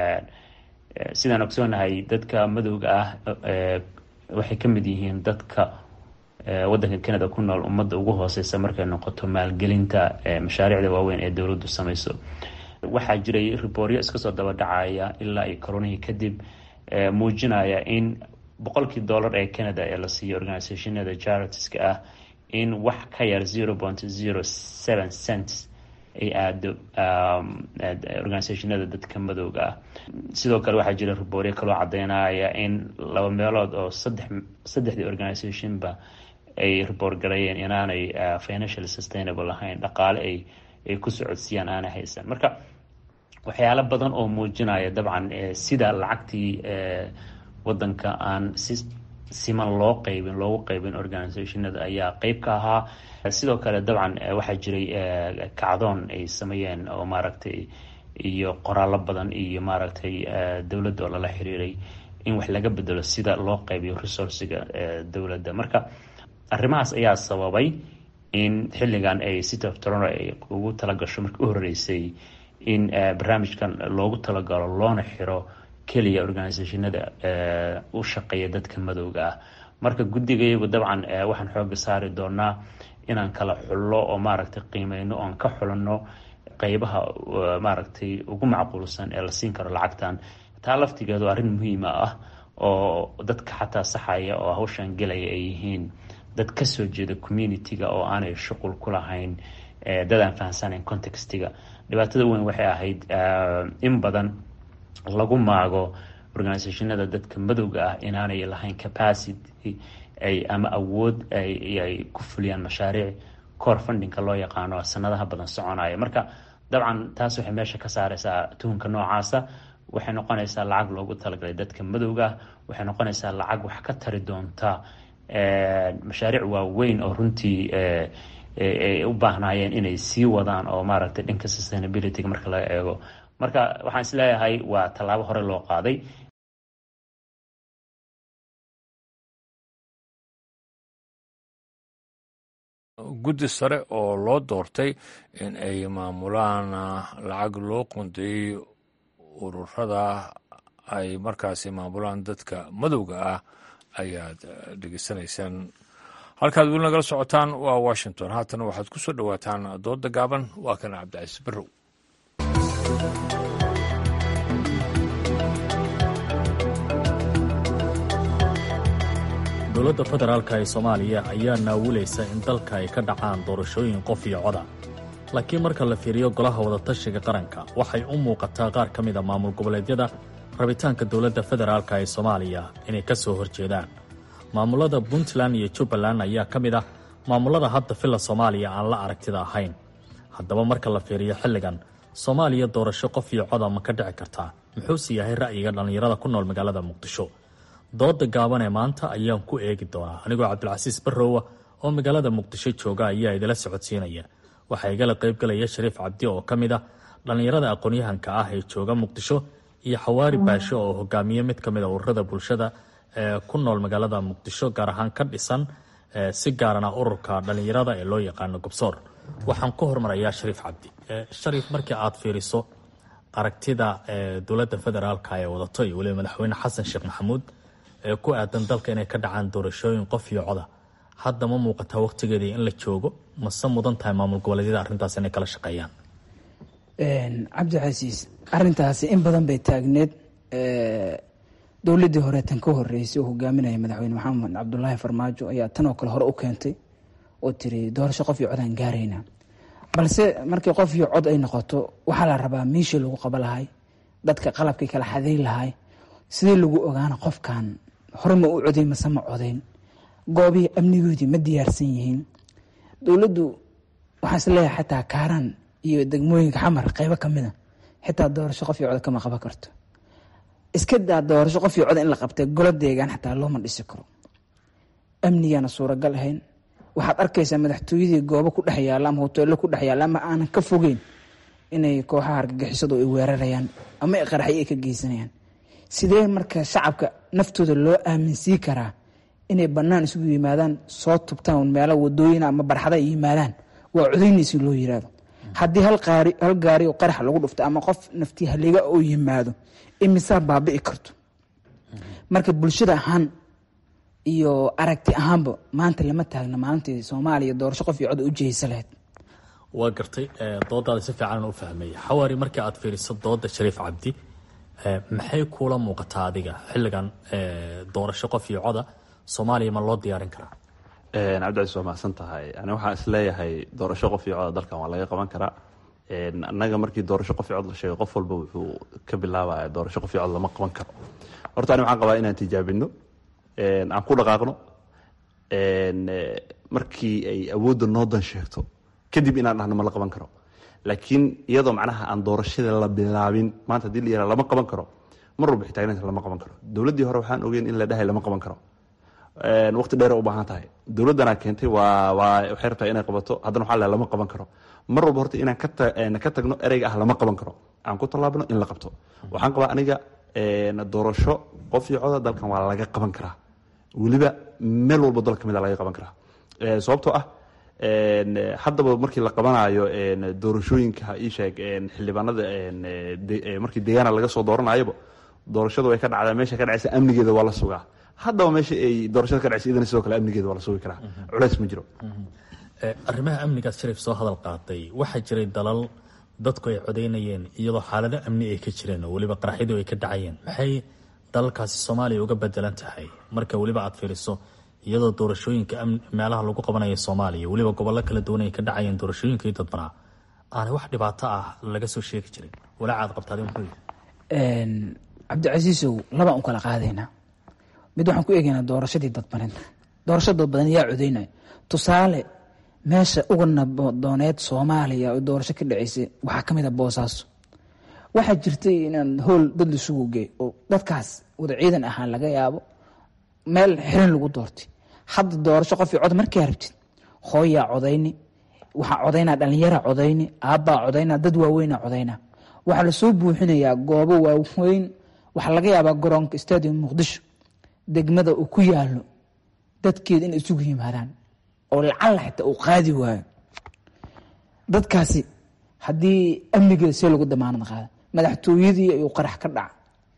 J: sidaan ogsoonahay dadka madowga ah waxay ka mid yihiin dadka waddanka canada ku nool ummadda ugu hooseysa markay noqoto maalgelinta mashaariicda waaweyn ee dowladdu samayso waxaa jiray ribooryo iska soo daba dhacaya ilaa iyo koronihii kadib muujinaya in boqolkii dollar ee canada ee la siiyo organisationada charitiska ah in wax ka yar zero point zero seven cents ay aado organisationada dadka madowga ah sidoo kale waxaa jira ribooryo kaloo cadeynaya in laba meelood oo saddex saddexdii organisationba ay riboor galayeen inaanay financial sustainable ahayn dhaqaale ay ay ku socodsiiyaan aanay haysan marka waxyaalo badan oo muujinaya dabcan sida lacagtii wadanka aan si siman loo qeybin loogu qeybin organisationada ayaa qeyb ka ahaa sidoo kale dabcan waxaa jiray kacdoon ay sameeyeen oo maaragtay iyo qoraallo badan iyo maaragtay dowladda oo lala xiriiray in wax laga bedelo sida loo qeybiyo resourciga dowladda marka arrimahaas ayaa sababay in xilligan ay city of toronto ay ugu talagasho markii u horeysay in barnaamijkan loogu talagalo loona xiro keliya organisationada u shaqeeya dadka madowga ah marka guddigayagu dabcan waxaan xooga saari doonaa inaan kala xullo oo maaragtay qiimeyno oon ka xulanno qeybaha maaragtay ugu macquulsan ee la siin karo lacagtan taa laftigeedu arrin muhiima ah oo dadka xataa saxaya oo hawshan gelaya ay yihiin dad kasoo jeeda community-ga oo aanay shuqul ku lahayn dad aan fahamsanayn contextiga dhibaatada weyn waxay ahayd in badan lagu maago organisationada dadka madowga ah inaanay lahayn capacity ay ama awood ay ku fuliyaan mashaariic core fundingka loo yaqaano sanadaha badan soconaya marka dabcan taas waxay meesha ka saareysaa tuhunka noocaasa waxay noqonaysaa lacag loogu talagalay dadka madowga ah waxay noqonaysaa lacag wax ka tari doonta mashaariic waaweyn oo runtii ay u baahnaayeen inay sii wadaan oo maaragtay dhanka sustainabilityga marka laga eego marka waxaan is leeyahay waa tallaabo hore loo qaaday
A: guddi sare oo loo doortay in ay maamulaan lacag loo qundeeyey ururada ay markaasi maamulaan dadka madowga ah ayaad dhegeysanaysaan halkaad weli nagala socotaan waa washington haatana waxaad ku soo dhowaataan dooda gaaban waa kana cabdicasiis barrow
K: dowladda federaalka ee soomaaliya ayaa naawulaysa in dalka ay ka dhacaan doorashooyin qof iyo coda laakiin marka la fiiriyo golaha wadatashiga qaranka waxay u muuqataa qaar ka mida maamul goboleedyada rabitaanka dowladda federaalka ee soomaaliya inay ka soo horjeedaan maamulada puntland iyo jubbaland ayaa ka mid ah maamullada hadda filla soomaaliya aan la aragtida ahayn haddaba marka la fiiriyo xilligan soomaaliya doorasho qof iyo coda ma ka dhici kartaa muxuuse yahay ra'yiga dhallinyarada ku nool magaalada muqdisho dooda gaaban ee maanta ayaan ku eegi doonaa anigoo cabdilcasiis barrowa oo magaalada muqdisho jooga ayaa idila socodsiinaya waxaa igala qaybgalaya shariif cabdi oo ka mid ah dhallinyarada aqoon-yahanka ah ee jooga muqdisho iyo xawaari baasho oo hogaamiye mid ka mid a ururada bulshada ee ku nool magaalada muqdisho gaar ahaan ka dhisan si gaarana ururka dhallinyarada ee loo yaqaano gobsoor waxaan ku hormarayaa shariif cabdi shariif markii aad fiiriso aragtida dowladda federaalka ee wadato iyo weliba madaxweyne xasan sheekh maxamuud ee ku aadan dalka inay ka dhacaan doorashooyin qof iyo coda hadda ma muuqataa wakhtigeedii in la joogo mase mudan tahay maamul goboleedyada arrintaas inay kala shaqeeyaan
L: cabdicasiis arintaasi in badan bay taagneed dowladii hore tan ka horeysay oo hogaaminaya madaxweyne maxamed cabdulaahi farmaajo ayaa tanoo kale hore u keentay oo tiri doorasho qof iyo codaan gaarayna balse markii qof iyo cod ay noqoto waxaa la rabaa meeshii lagu qaba lahay dadka qalabkii kala xaday lahay sidii lagu ogaana qofkan hore ma u coday mase ma codayn goobihii amnigoodii ma diyaarsan yihiin dowladdu waxaa is leeyahay xataa kaaraan iyo degmooyinka xamar qeybo kamida xitaa doorasho qof iyo cod kama qaban karto iska daa doorasho qof iyo cod in la qabtay golo deegaan xataa looma dhisi karo amnigaana suuragal ahayn waxaad arkaysaa madaxtooyadii goobo ku dhex yaalla ama hoteello ku dhex yaalla ama aanan ka fogeyn inay kooxaha argagixisadu ay weerarayaan ama qaraxyo ay ka geysanayaan sidee marka shacabka naftooda loo aaminsiin karaa inay bannaan isugu yimaadaan soo tubtaan meelo wadooyina ama barxada ay yimaadaan waa codaynaysi loo yiraahdo haddii hal gaari oo qarax lagu dhufto ama qof naftii haliga oo yimaado imisaa baabi'i karto marka bulshada ahaan iyo aragti ahaanba maanta lama taagna maalintii soomaaliya doorasho qof iyo cod u jihaysa lahayd
K: waa gartay doodaada si fiican u fahmaya xawaari markii aad fiiriso dooda shariif cabdi maxay kuula muuqataa adiga xilligan doorasho qof iyo coda soomaaliya ma loo diyaarin karaa
M: cabdicaiis waa mahadsan tahay ani waxaan isleeyahay doorasho qof iyo coda dalkan waa laga qaban karaa annaga markii doorasho qof iyo cod la sheegay qof walba wuxuu ka bilaabaya doorasho qof iyo cod lama qaban karo horta ani waxaan qabaa inaan tijaabino aan ku dhaqaaqno markii ay awoodda noo dan sheegto kadib inaan dhahno ma la qaban karo laakiin iyadoo macnaha aan doorashada la bilaabin maanta hadii la yihah lama qaban karo mar walba xitaagnaanta lama qaban karo dowladdii hore waxaan ogeyn in la dhahay lama qaban karo waqti dheer u baahan tahay dowladdanaa keentay waa waa waxay rabtaa inay qabato haddana waxaa lama qaban karo mar walba horta inaan ka tagno ereyga ah lama qaban karo aan ku tallaabno in la qabto waxaan qabaa aniga doorasho qof iyo coda dalkan waa laga qaban karaa weliba meel walbo dal ka mid a laga qaban karaa sababtoo ah haddaba markii la qabanayo doorashooyinka isheeg xildhibaanada markii deegaana laga soo dooranayaba doorashadu way ka dhacdaa meesha ka dhacaysa amnigeeda waa la sugaa haddaba meesha ay doorashada ka dhacaysa idana sidoo kale amnigeeda waa la sugi karaa culeys ma jiro
K: arrimaha amnigaas shariif soo hadal qaatay waxaa jiray dalal dadku ay codaynayeen iyadoo xaalado amni ay ka jireen oo weliba qaraxyadu ay ka dhacayeen maxay dalalkaasi soomaaliya uga bedelan tahay marka weliba aad fiiriso iyadoo doorashooyinka meelaha lagu qabanayo soomaaliya weliba gobollo kala duwan ay ka dhacayeen doorashooyinkii dadbanaa aanay wax dhibaato ah laga soo sheegi jirin walaacaad qabtaadi muxuu yihi
L: cabdicasiisow labaan u kala qaadaynaa mid waxaan ku eegaynaa doorashadii dadbaneed doorasho dadbadan yaa codaynaya tusaale meesha uga nabadooneed soomaaliya oo doorasho ka dhaceysay waxaa ka mid a boosaaso waxaa jirtay inaan howl dad laisugu geey oo dadkaas wada ciidan ahaan laga yaabo meel xiran lagu doortay hadda doorasho qof cod markaa rabtid hooyaa codayni waxaa codaynaa dhallinyara codayni aabbaa codaynaa dad waaweynaa codaynaa waxaa lasoo buuxinayaa goobo waaweyn waxaa laga yaabaa garoonka stadium muqdisho degmada uu ku yaalo dadkeeda inay isugu yimaadaan oo lacalla xitaa uu qaadi waayo dadkaasi haddii amnigeeda see lagu damaanad qaada madaxtooyadii ayuu qarax ka dhaca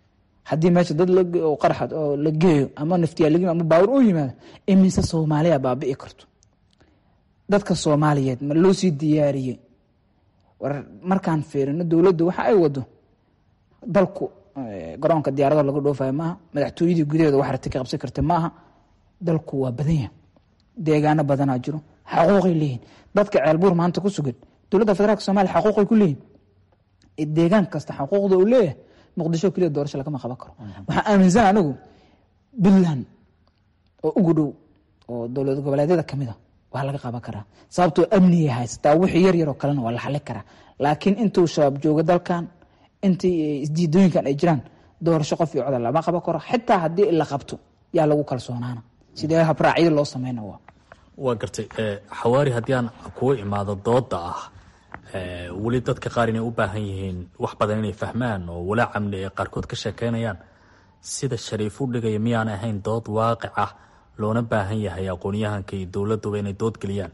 L: haddii meesha dad qaraxad oo la geeyo ama naftiyaalagin ama baawur u yimaado imise soomaaliya baabi'i karto dadka soomaaliyeed ma loo sii diyaariyey war markaan fiirino dowladdu waxa ay wado dalku garoonka diyaarado laga dhoofayo maaha madaxtooyadii gudaheeda wax rati ka qabsan karta maaha dalku waa badan yahay deegaano badanaa jiro xaquuqay leeyihin dadka ceelbuur maanta ku sugan dowladda federaalk somalia xaquuqay ku leeyihin deegaan kasta xaquuqda uu leeyahay muqdisho keliya doorasho lagama qaban karo waxaa aaminsan anigu puntland oo ugu dhow oo dowlad goboleedyada kamid a waa laga qaban karaa sababtoo amnigay haysataa wixii yar yaroo kalena waa la xali karaa laakiin intuu shabaab jooga dalkan intii isdiidooyinkan ay jiraan doorasho qof iyo coda lama qaban karo xitaa haddii la qabto yaa lagu kalsoonaana sidee habraacyada loo sameyna waa
K: waa gartay xawaari haddii aan kugu imaado dooda ah weli dadka qaar inay u baahan yihiin wax badan inay fahmaan oo walaa camni ay qaarkood ka sheekeynayaan sida shariif u dhigaya miyaan ahayn dood waaqic ah loona baahan yahay aqoonyahanka iyo dowladuba inay dood geliyaan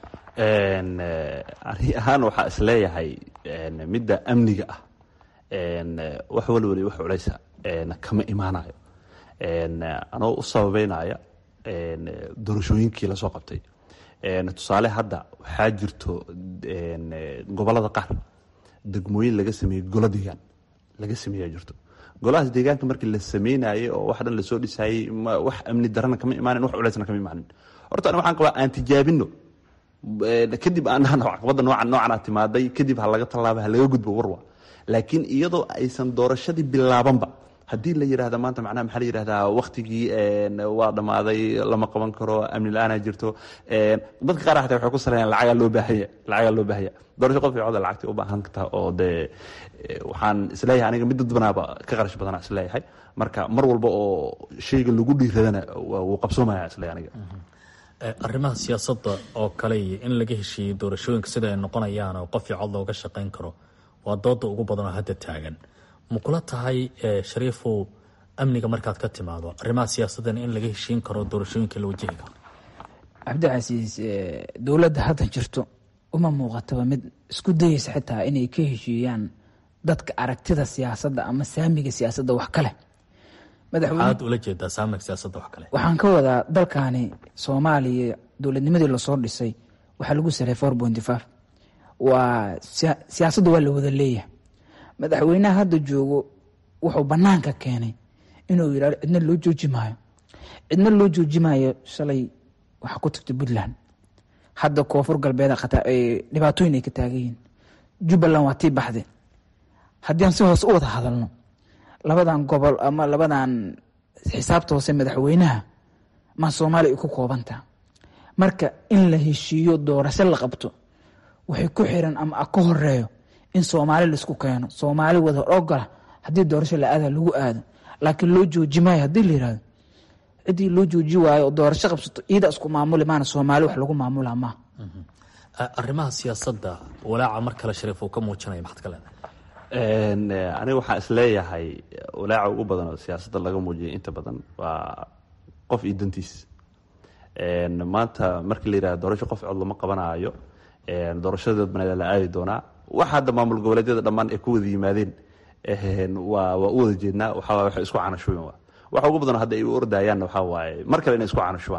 M: ari ahaan waxaa isleeyahay midda amniga ah wax walwali wax culeysa kama imaanayo anoo u sababeynaya doorashooyinkii lasoo qabtay tusaale hadda waxaa jirto gobolada qaar degmooyin laga sameeyey golo deegaan laga sameeya jirto golahaas deegaanka markii la sameynayay oo wax dhan lasoo dhisayey wax amni darana kama imaanin wax culeysna kama imaanin horta ani waxaan qabaa aan tijaabino kadib aan dhahno caqabadda noocan noocanaa timaaday kadib ha laga tallaaba ha laga gudbo warwa laakiin iyadoo aysan doorashadii bilaabanba haddii la yidhahda maanta macnaha maxaa la yidhahdaa waktigii waa dhammaaday lama qaban karo amni la-aanaa jirto dadka qaar xataa waxay ku saleeyaan lacagaa loo baahanya lacagaa loo baahanya doorasho qof cooda lacagtay u baahan kartaa oo dee waxaan isleeyahay aniga mid dadbanaaba ka qarash badanaa isleeyahay marka mar walba oo shayga lagu dhiiradana wuu qabsoomaya isleeyahay aniga
K: arrimaha siyaasadda oo kale iyo in laga heshiiyey doorashooyinka sida ay noqonayaan oo qof iyo cod looga shaqayn karo waa dooda ugu badan oo hadda taagan ma kula tahay shariifow amniga markaad ka timaado arrimaha siyaasadana in laga heshiin karo doorashooyinka la wajihi karo
L: cabdicasiis dowladda hadda jirto uma muuqataba mid isku dayeysa xitaa inay ka heshiiyaan dadka aragtida siyaasadda ama saamiga siyaasadda wax kale
K: maxaad ula jeedaa saamiga siyaasadda wax kale
L: waxaan ka wadaa dalkani soomaaliya dowladnimadii lasoo dhisay waxaa lagu saray four pointy five waa siyaasadda waa la wada leeyahay madaxweynaha hadda joogo wuxuu banaanka keenay inuu yidhahdo cidna loo jooji maayo cidna loo jooji maayo shalay waxaa ku tagtay puntland hadda koonfur galbeed dhibaatooyin ay ka taagan yihiin jubbaland waa tii baxde haddii aan si hoose u wada hadalno labadan gobol ama labadan xisaabta hoose madaxweynaha ma soomaaliya ay ku koobantaha marka in la heshiiyo doorasho la qabto waxay ku xiran ama ka horeeyo in soomaali laisku keeno soomaali wada ogola haddii doorasho la aada lagu aado laakiin loo jooji maayo haddii la yirahdo ciddii loo jooji waayo oo doorasho qabsato iyada isku maamuli maana soomaali wax lagu maamula maaha
K: arrimaha siyaasadda walaaca mar kale shariif uu ka muujinaya maxaad ka leedahay
M: aniga waxaan isleeyahay walaaca ugu badan oo siyaasadda laga muujiyay inta badan waa qof iyo dantiis maanta markii la yihahdo doorasho qof cod lama qabanaayo doorashada dadbaneed la aadi doonaa wax hadda maamul goboleedyada dhammaan ay ku wada yimaadeen waa waa u wada jeednaa waxaa waxay isku canashuben waa waxa ugu badan hadda ay u ordayaanna waxaa waaye mar kale inay isku canashubaan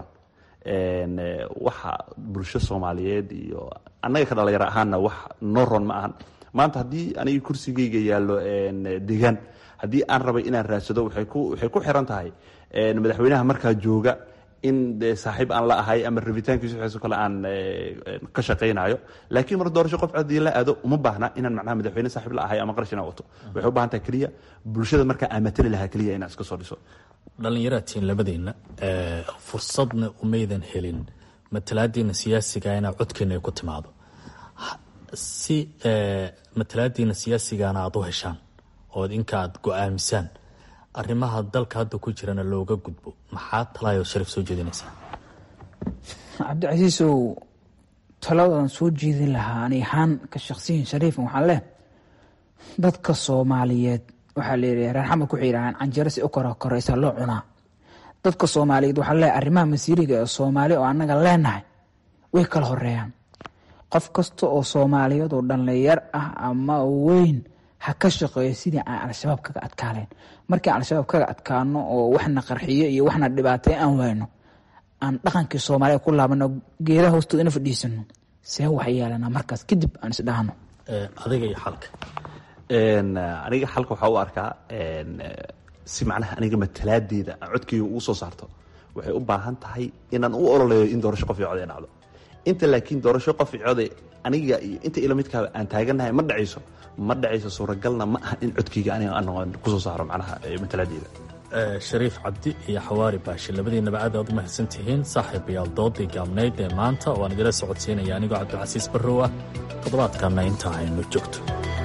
M: waxa bulsho soomaaliyeed iyo annaga ka dhalinyaro ahaanna wax noo ron ma ahan maanta haddii aniga kursigeyga yaallo deegaan haddii aan rabay inaan raadsado waxay ku waxay ku xiran tahay madaxweynaha markaa jooga in de saaxiib aan la ahay ama rabitaankiisu waxaasoo kale aan ka shaqaynayo laakiin mar doorasho qof codii la aado uma baahna inaan macnaha madaxweyne saaxiib la ahay ama qarash inaan wato waxay u baahan tahay keliya bulshada markaa aan matali lahaa keliya inaan iska soo dhiso
K: dhallinyaratiin labadeenna fursadna umaydan helin matalaadiina siyaasiga inaa codkeena ay ku timaado si matalaadiina siyaasigana aada u heshaan ood inka aad go-aamisaan arrimaha dalka hadda ku jirana looga gudbo maxaa talaayoo shariif soo jeedinaysaa
L: cabdicasiisow taladan soo jeedin lahaa ani ahaan ka shaqsiyin shariifan waxaan leh dadka soomaaliyeed waxaa layidhi reer xamed waxay yidhahaan canjero si u kora koraysa loo cunaa dadka soomaaliyeed waxaa leeyahay arrimaha masiiriga ee soomaali oo annaga leenahay way kala horeeyaan qof kasta oo soomaaliyeed oo dhallinyar ah ama weyn ha ka shaqeeyo sidii aan al-shabaab kaga adkaaleen markii aan al-shabaab kaga adkaano oo waxna qarxiyo iyo waxna dhibaatay aan wayno aan dhaqankii soomaaliya ku laabano geedaha hoostooda ina fadhiisano see wax yeelanaa markaas kadib aan isdhahno
K: adiga iyo xalka
M: aniga xalka waxaa u arkaa si macnaha aniga matalaadeeda codkeyga ugu soo saarto waxay u baahan tahay inaan u ololeeyo in doorasho qof iyo cod ay dhacdo inta laakiin doorasho qof iyo code aniga iyo inta ila midkaaba aan taaganahay ma dhacayso ma dhacayso suuragalna ma aha in codkeyga aniga aan kusoo saaro macnaha matalaadeeda
K: shariif cabdi iyo xawaari baashi labadiinaba aad aad u mahadsan tihiin saaxiibayaal doodii gaabnayd ee maanta oo aan idila socodsiinaya anigoo cabdilcasiis barrow ah toddobaadkanna inta aynu joogto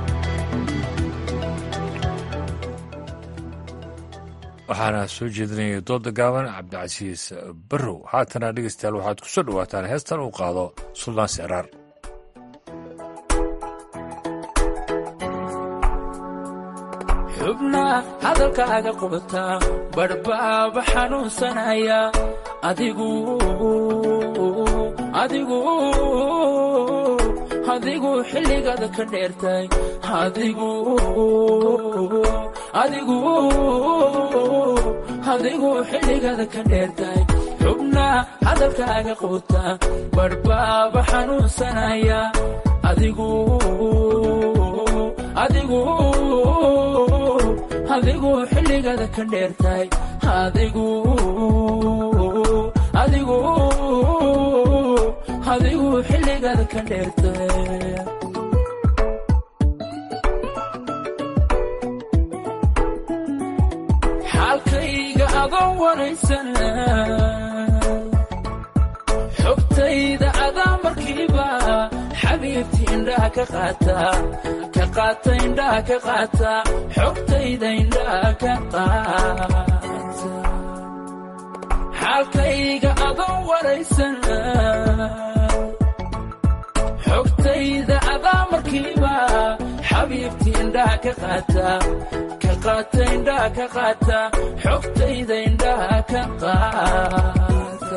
A: waxaana soo jeedinayay dooda gaaban cabdicasiis barrow haatana dhegeystayaal waxaad ku soo dhowaataan heestan uu qaado suldaan sicraar
N: xubnaa hadalkaaga qubata badhbaaba xanuunsanaya adigu adigu adigu xilligaada ka dheertay adigu adigu adigu xilligaada ka dheertay xubnaa hadalkaaga quuta badhbaaba xanuunsanaya adigu adigu adigu xilligaada ka dheertay adigu adigu adigu xilligaada ka dheertay xaalkayga adoon wanaysana xogtayda adaa markiiba xabiibti indhaha ka qaata ka qaata indhaha ka qaata xogtayda indhaha ka qaata xaalkayga adoon wanaysana xogtayda adaa markiiba xabiibti indhaha ka qaata ka qaata indhaha ka qaata xogtayda indhaha ka qaata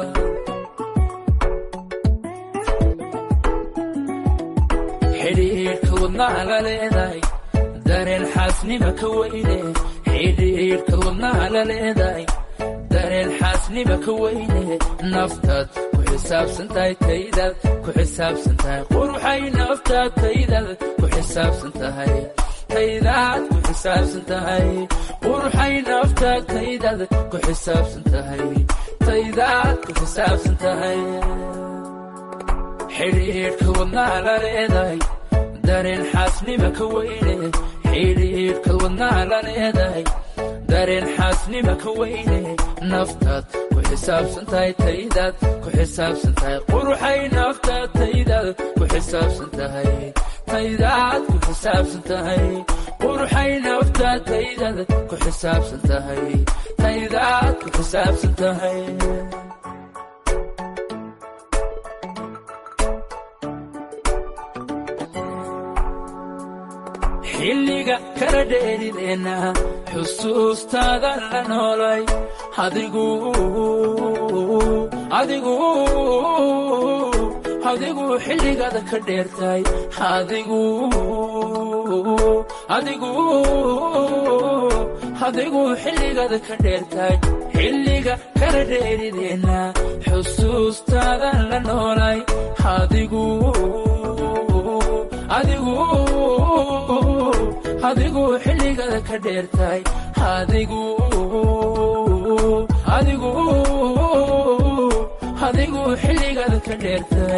N: xidhiidhka wadnaha la leedahay dareen xaasnima ka weyne xidhiidhka wadnaha la leedahay dareen xaasnima ka weyne naftaad ku xisaabsan tahay taydaad ku xisaabsan tahay quruxay naftaad taydaad ku xisaabsan tahay taydaad ku xisaabsan tahay quruxay naftaad taydaad ku xisaabsan tahay taydaad ku xisaabsan tahay xidhiidhka wadnaha la leedahay dareen xaasnima ka weyne xidhiidhka wadnaha la leedahay dareen xaasnima ka weyne naftaad ku xisaabsan tahay taydaad ku xisaabsan tahay quruxay naftaad taydaad ku xisaabsan tahay taydaad ku xisaabsan tahay quruxay naftaad taydaad ku xisaabsan tahay taydaad ku xisaabsan tahay xilliga kala dheerideenna xusuustaada la noolay adigu adigu adigu xilligaada ka dheertay adigu adigu adigu xilligaada ka dheertay xilliga kala dheerideenna xusuustaada la noolay adigu adigu adigu xilligaada ka dheertay adigu adigu adigu xilligaada ka dheertay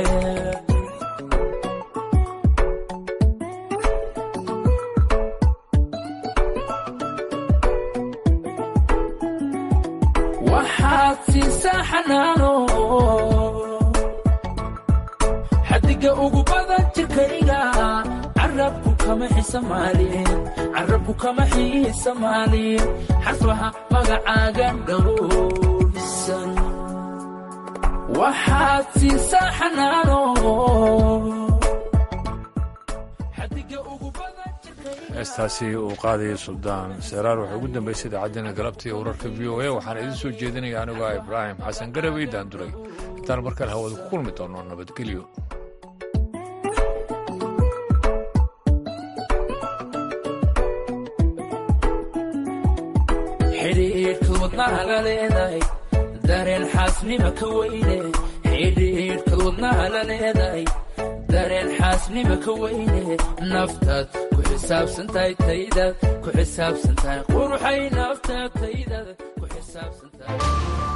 N: waxaad siisaa xanaano xadiga ugu badan jirkayga carabku kama xisamaalin carabku kama xiisamaalin xarfaha magacaaga dhowrsan waxaad siisaa xanaano
A: heestaasi uu qaadayay suldaan seraar waxay ugu dambaysay idaacaddeena galabta iyo wararka v o a waxaana idiin soo jeedinaya anigoo ah ibraahim xasan garabay daanduray intaan markale hawada ku kulmi doono nabadgelyo
N: xidhiidhka wadnaha la leedahay dareen xaasnima ka weyne xidhiidhka wadnaha la leedahay dareen xaasnima ka weyne naftaad ku xisaabsantahay taydaad ku xisaabsantahay quruxay naftaad taydaad ku xisaabsantahay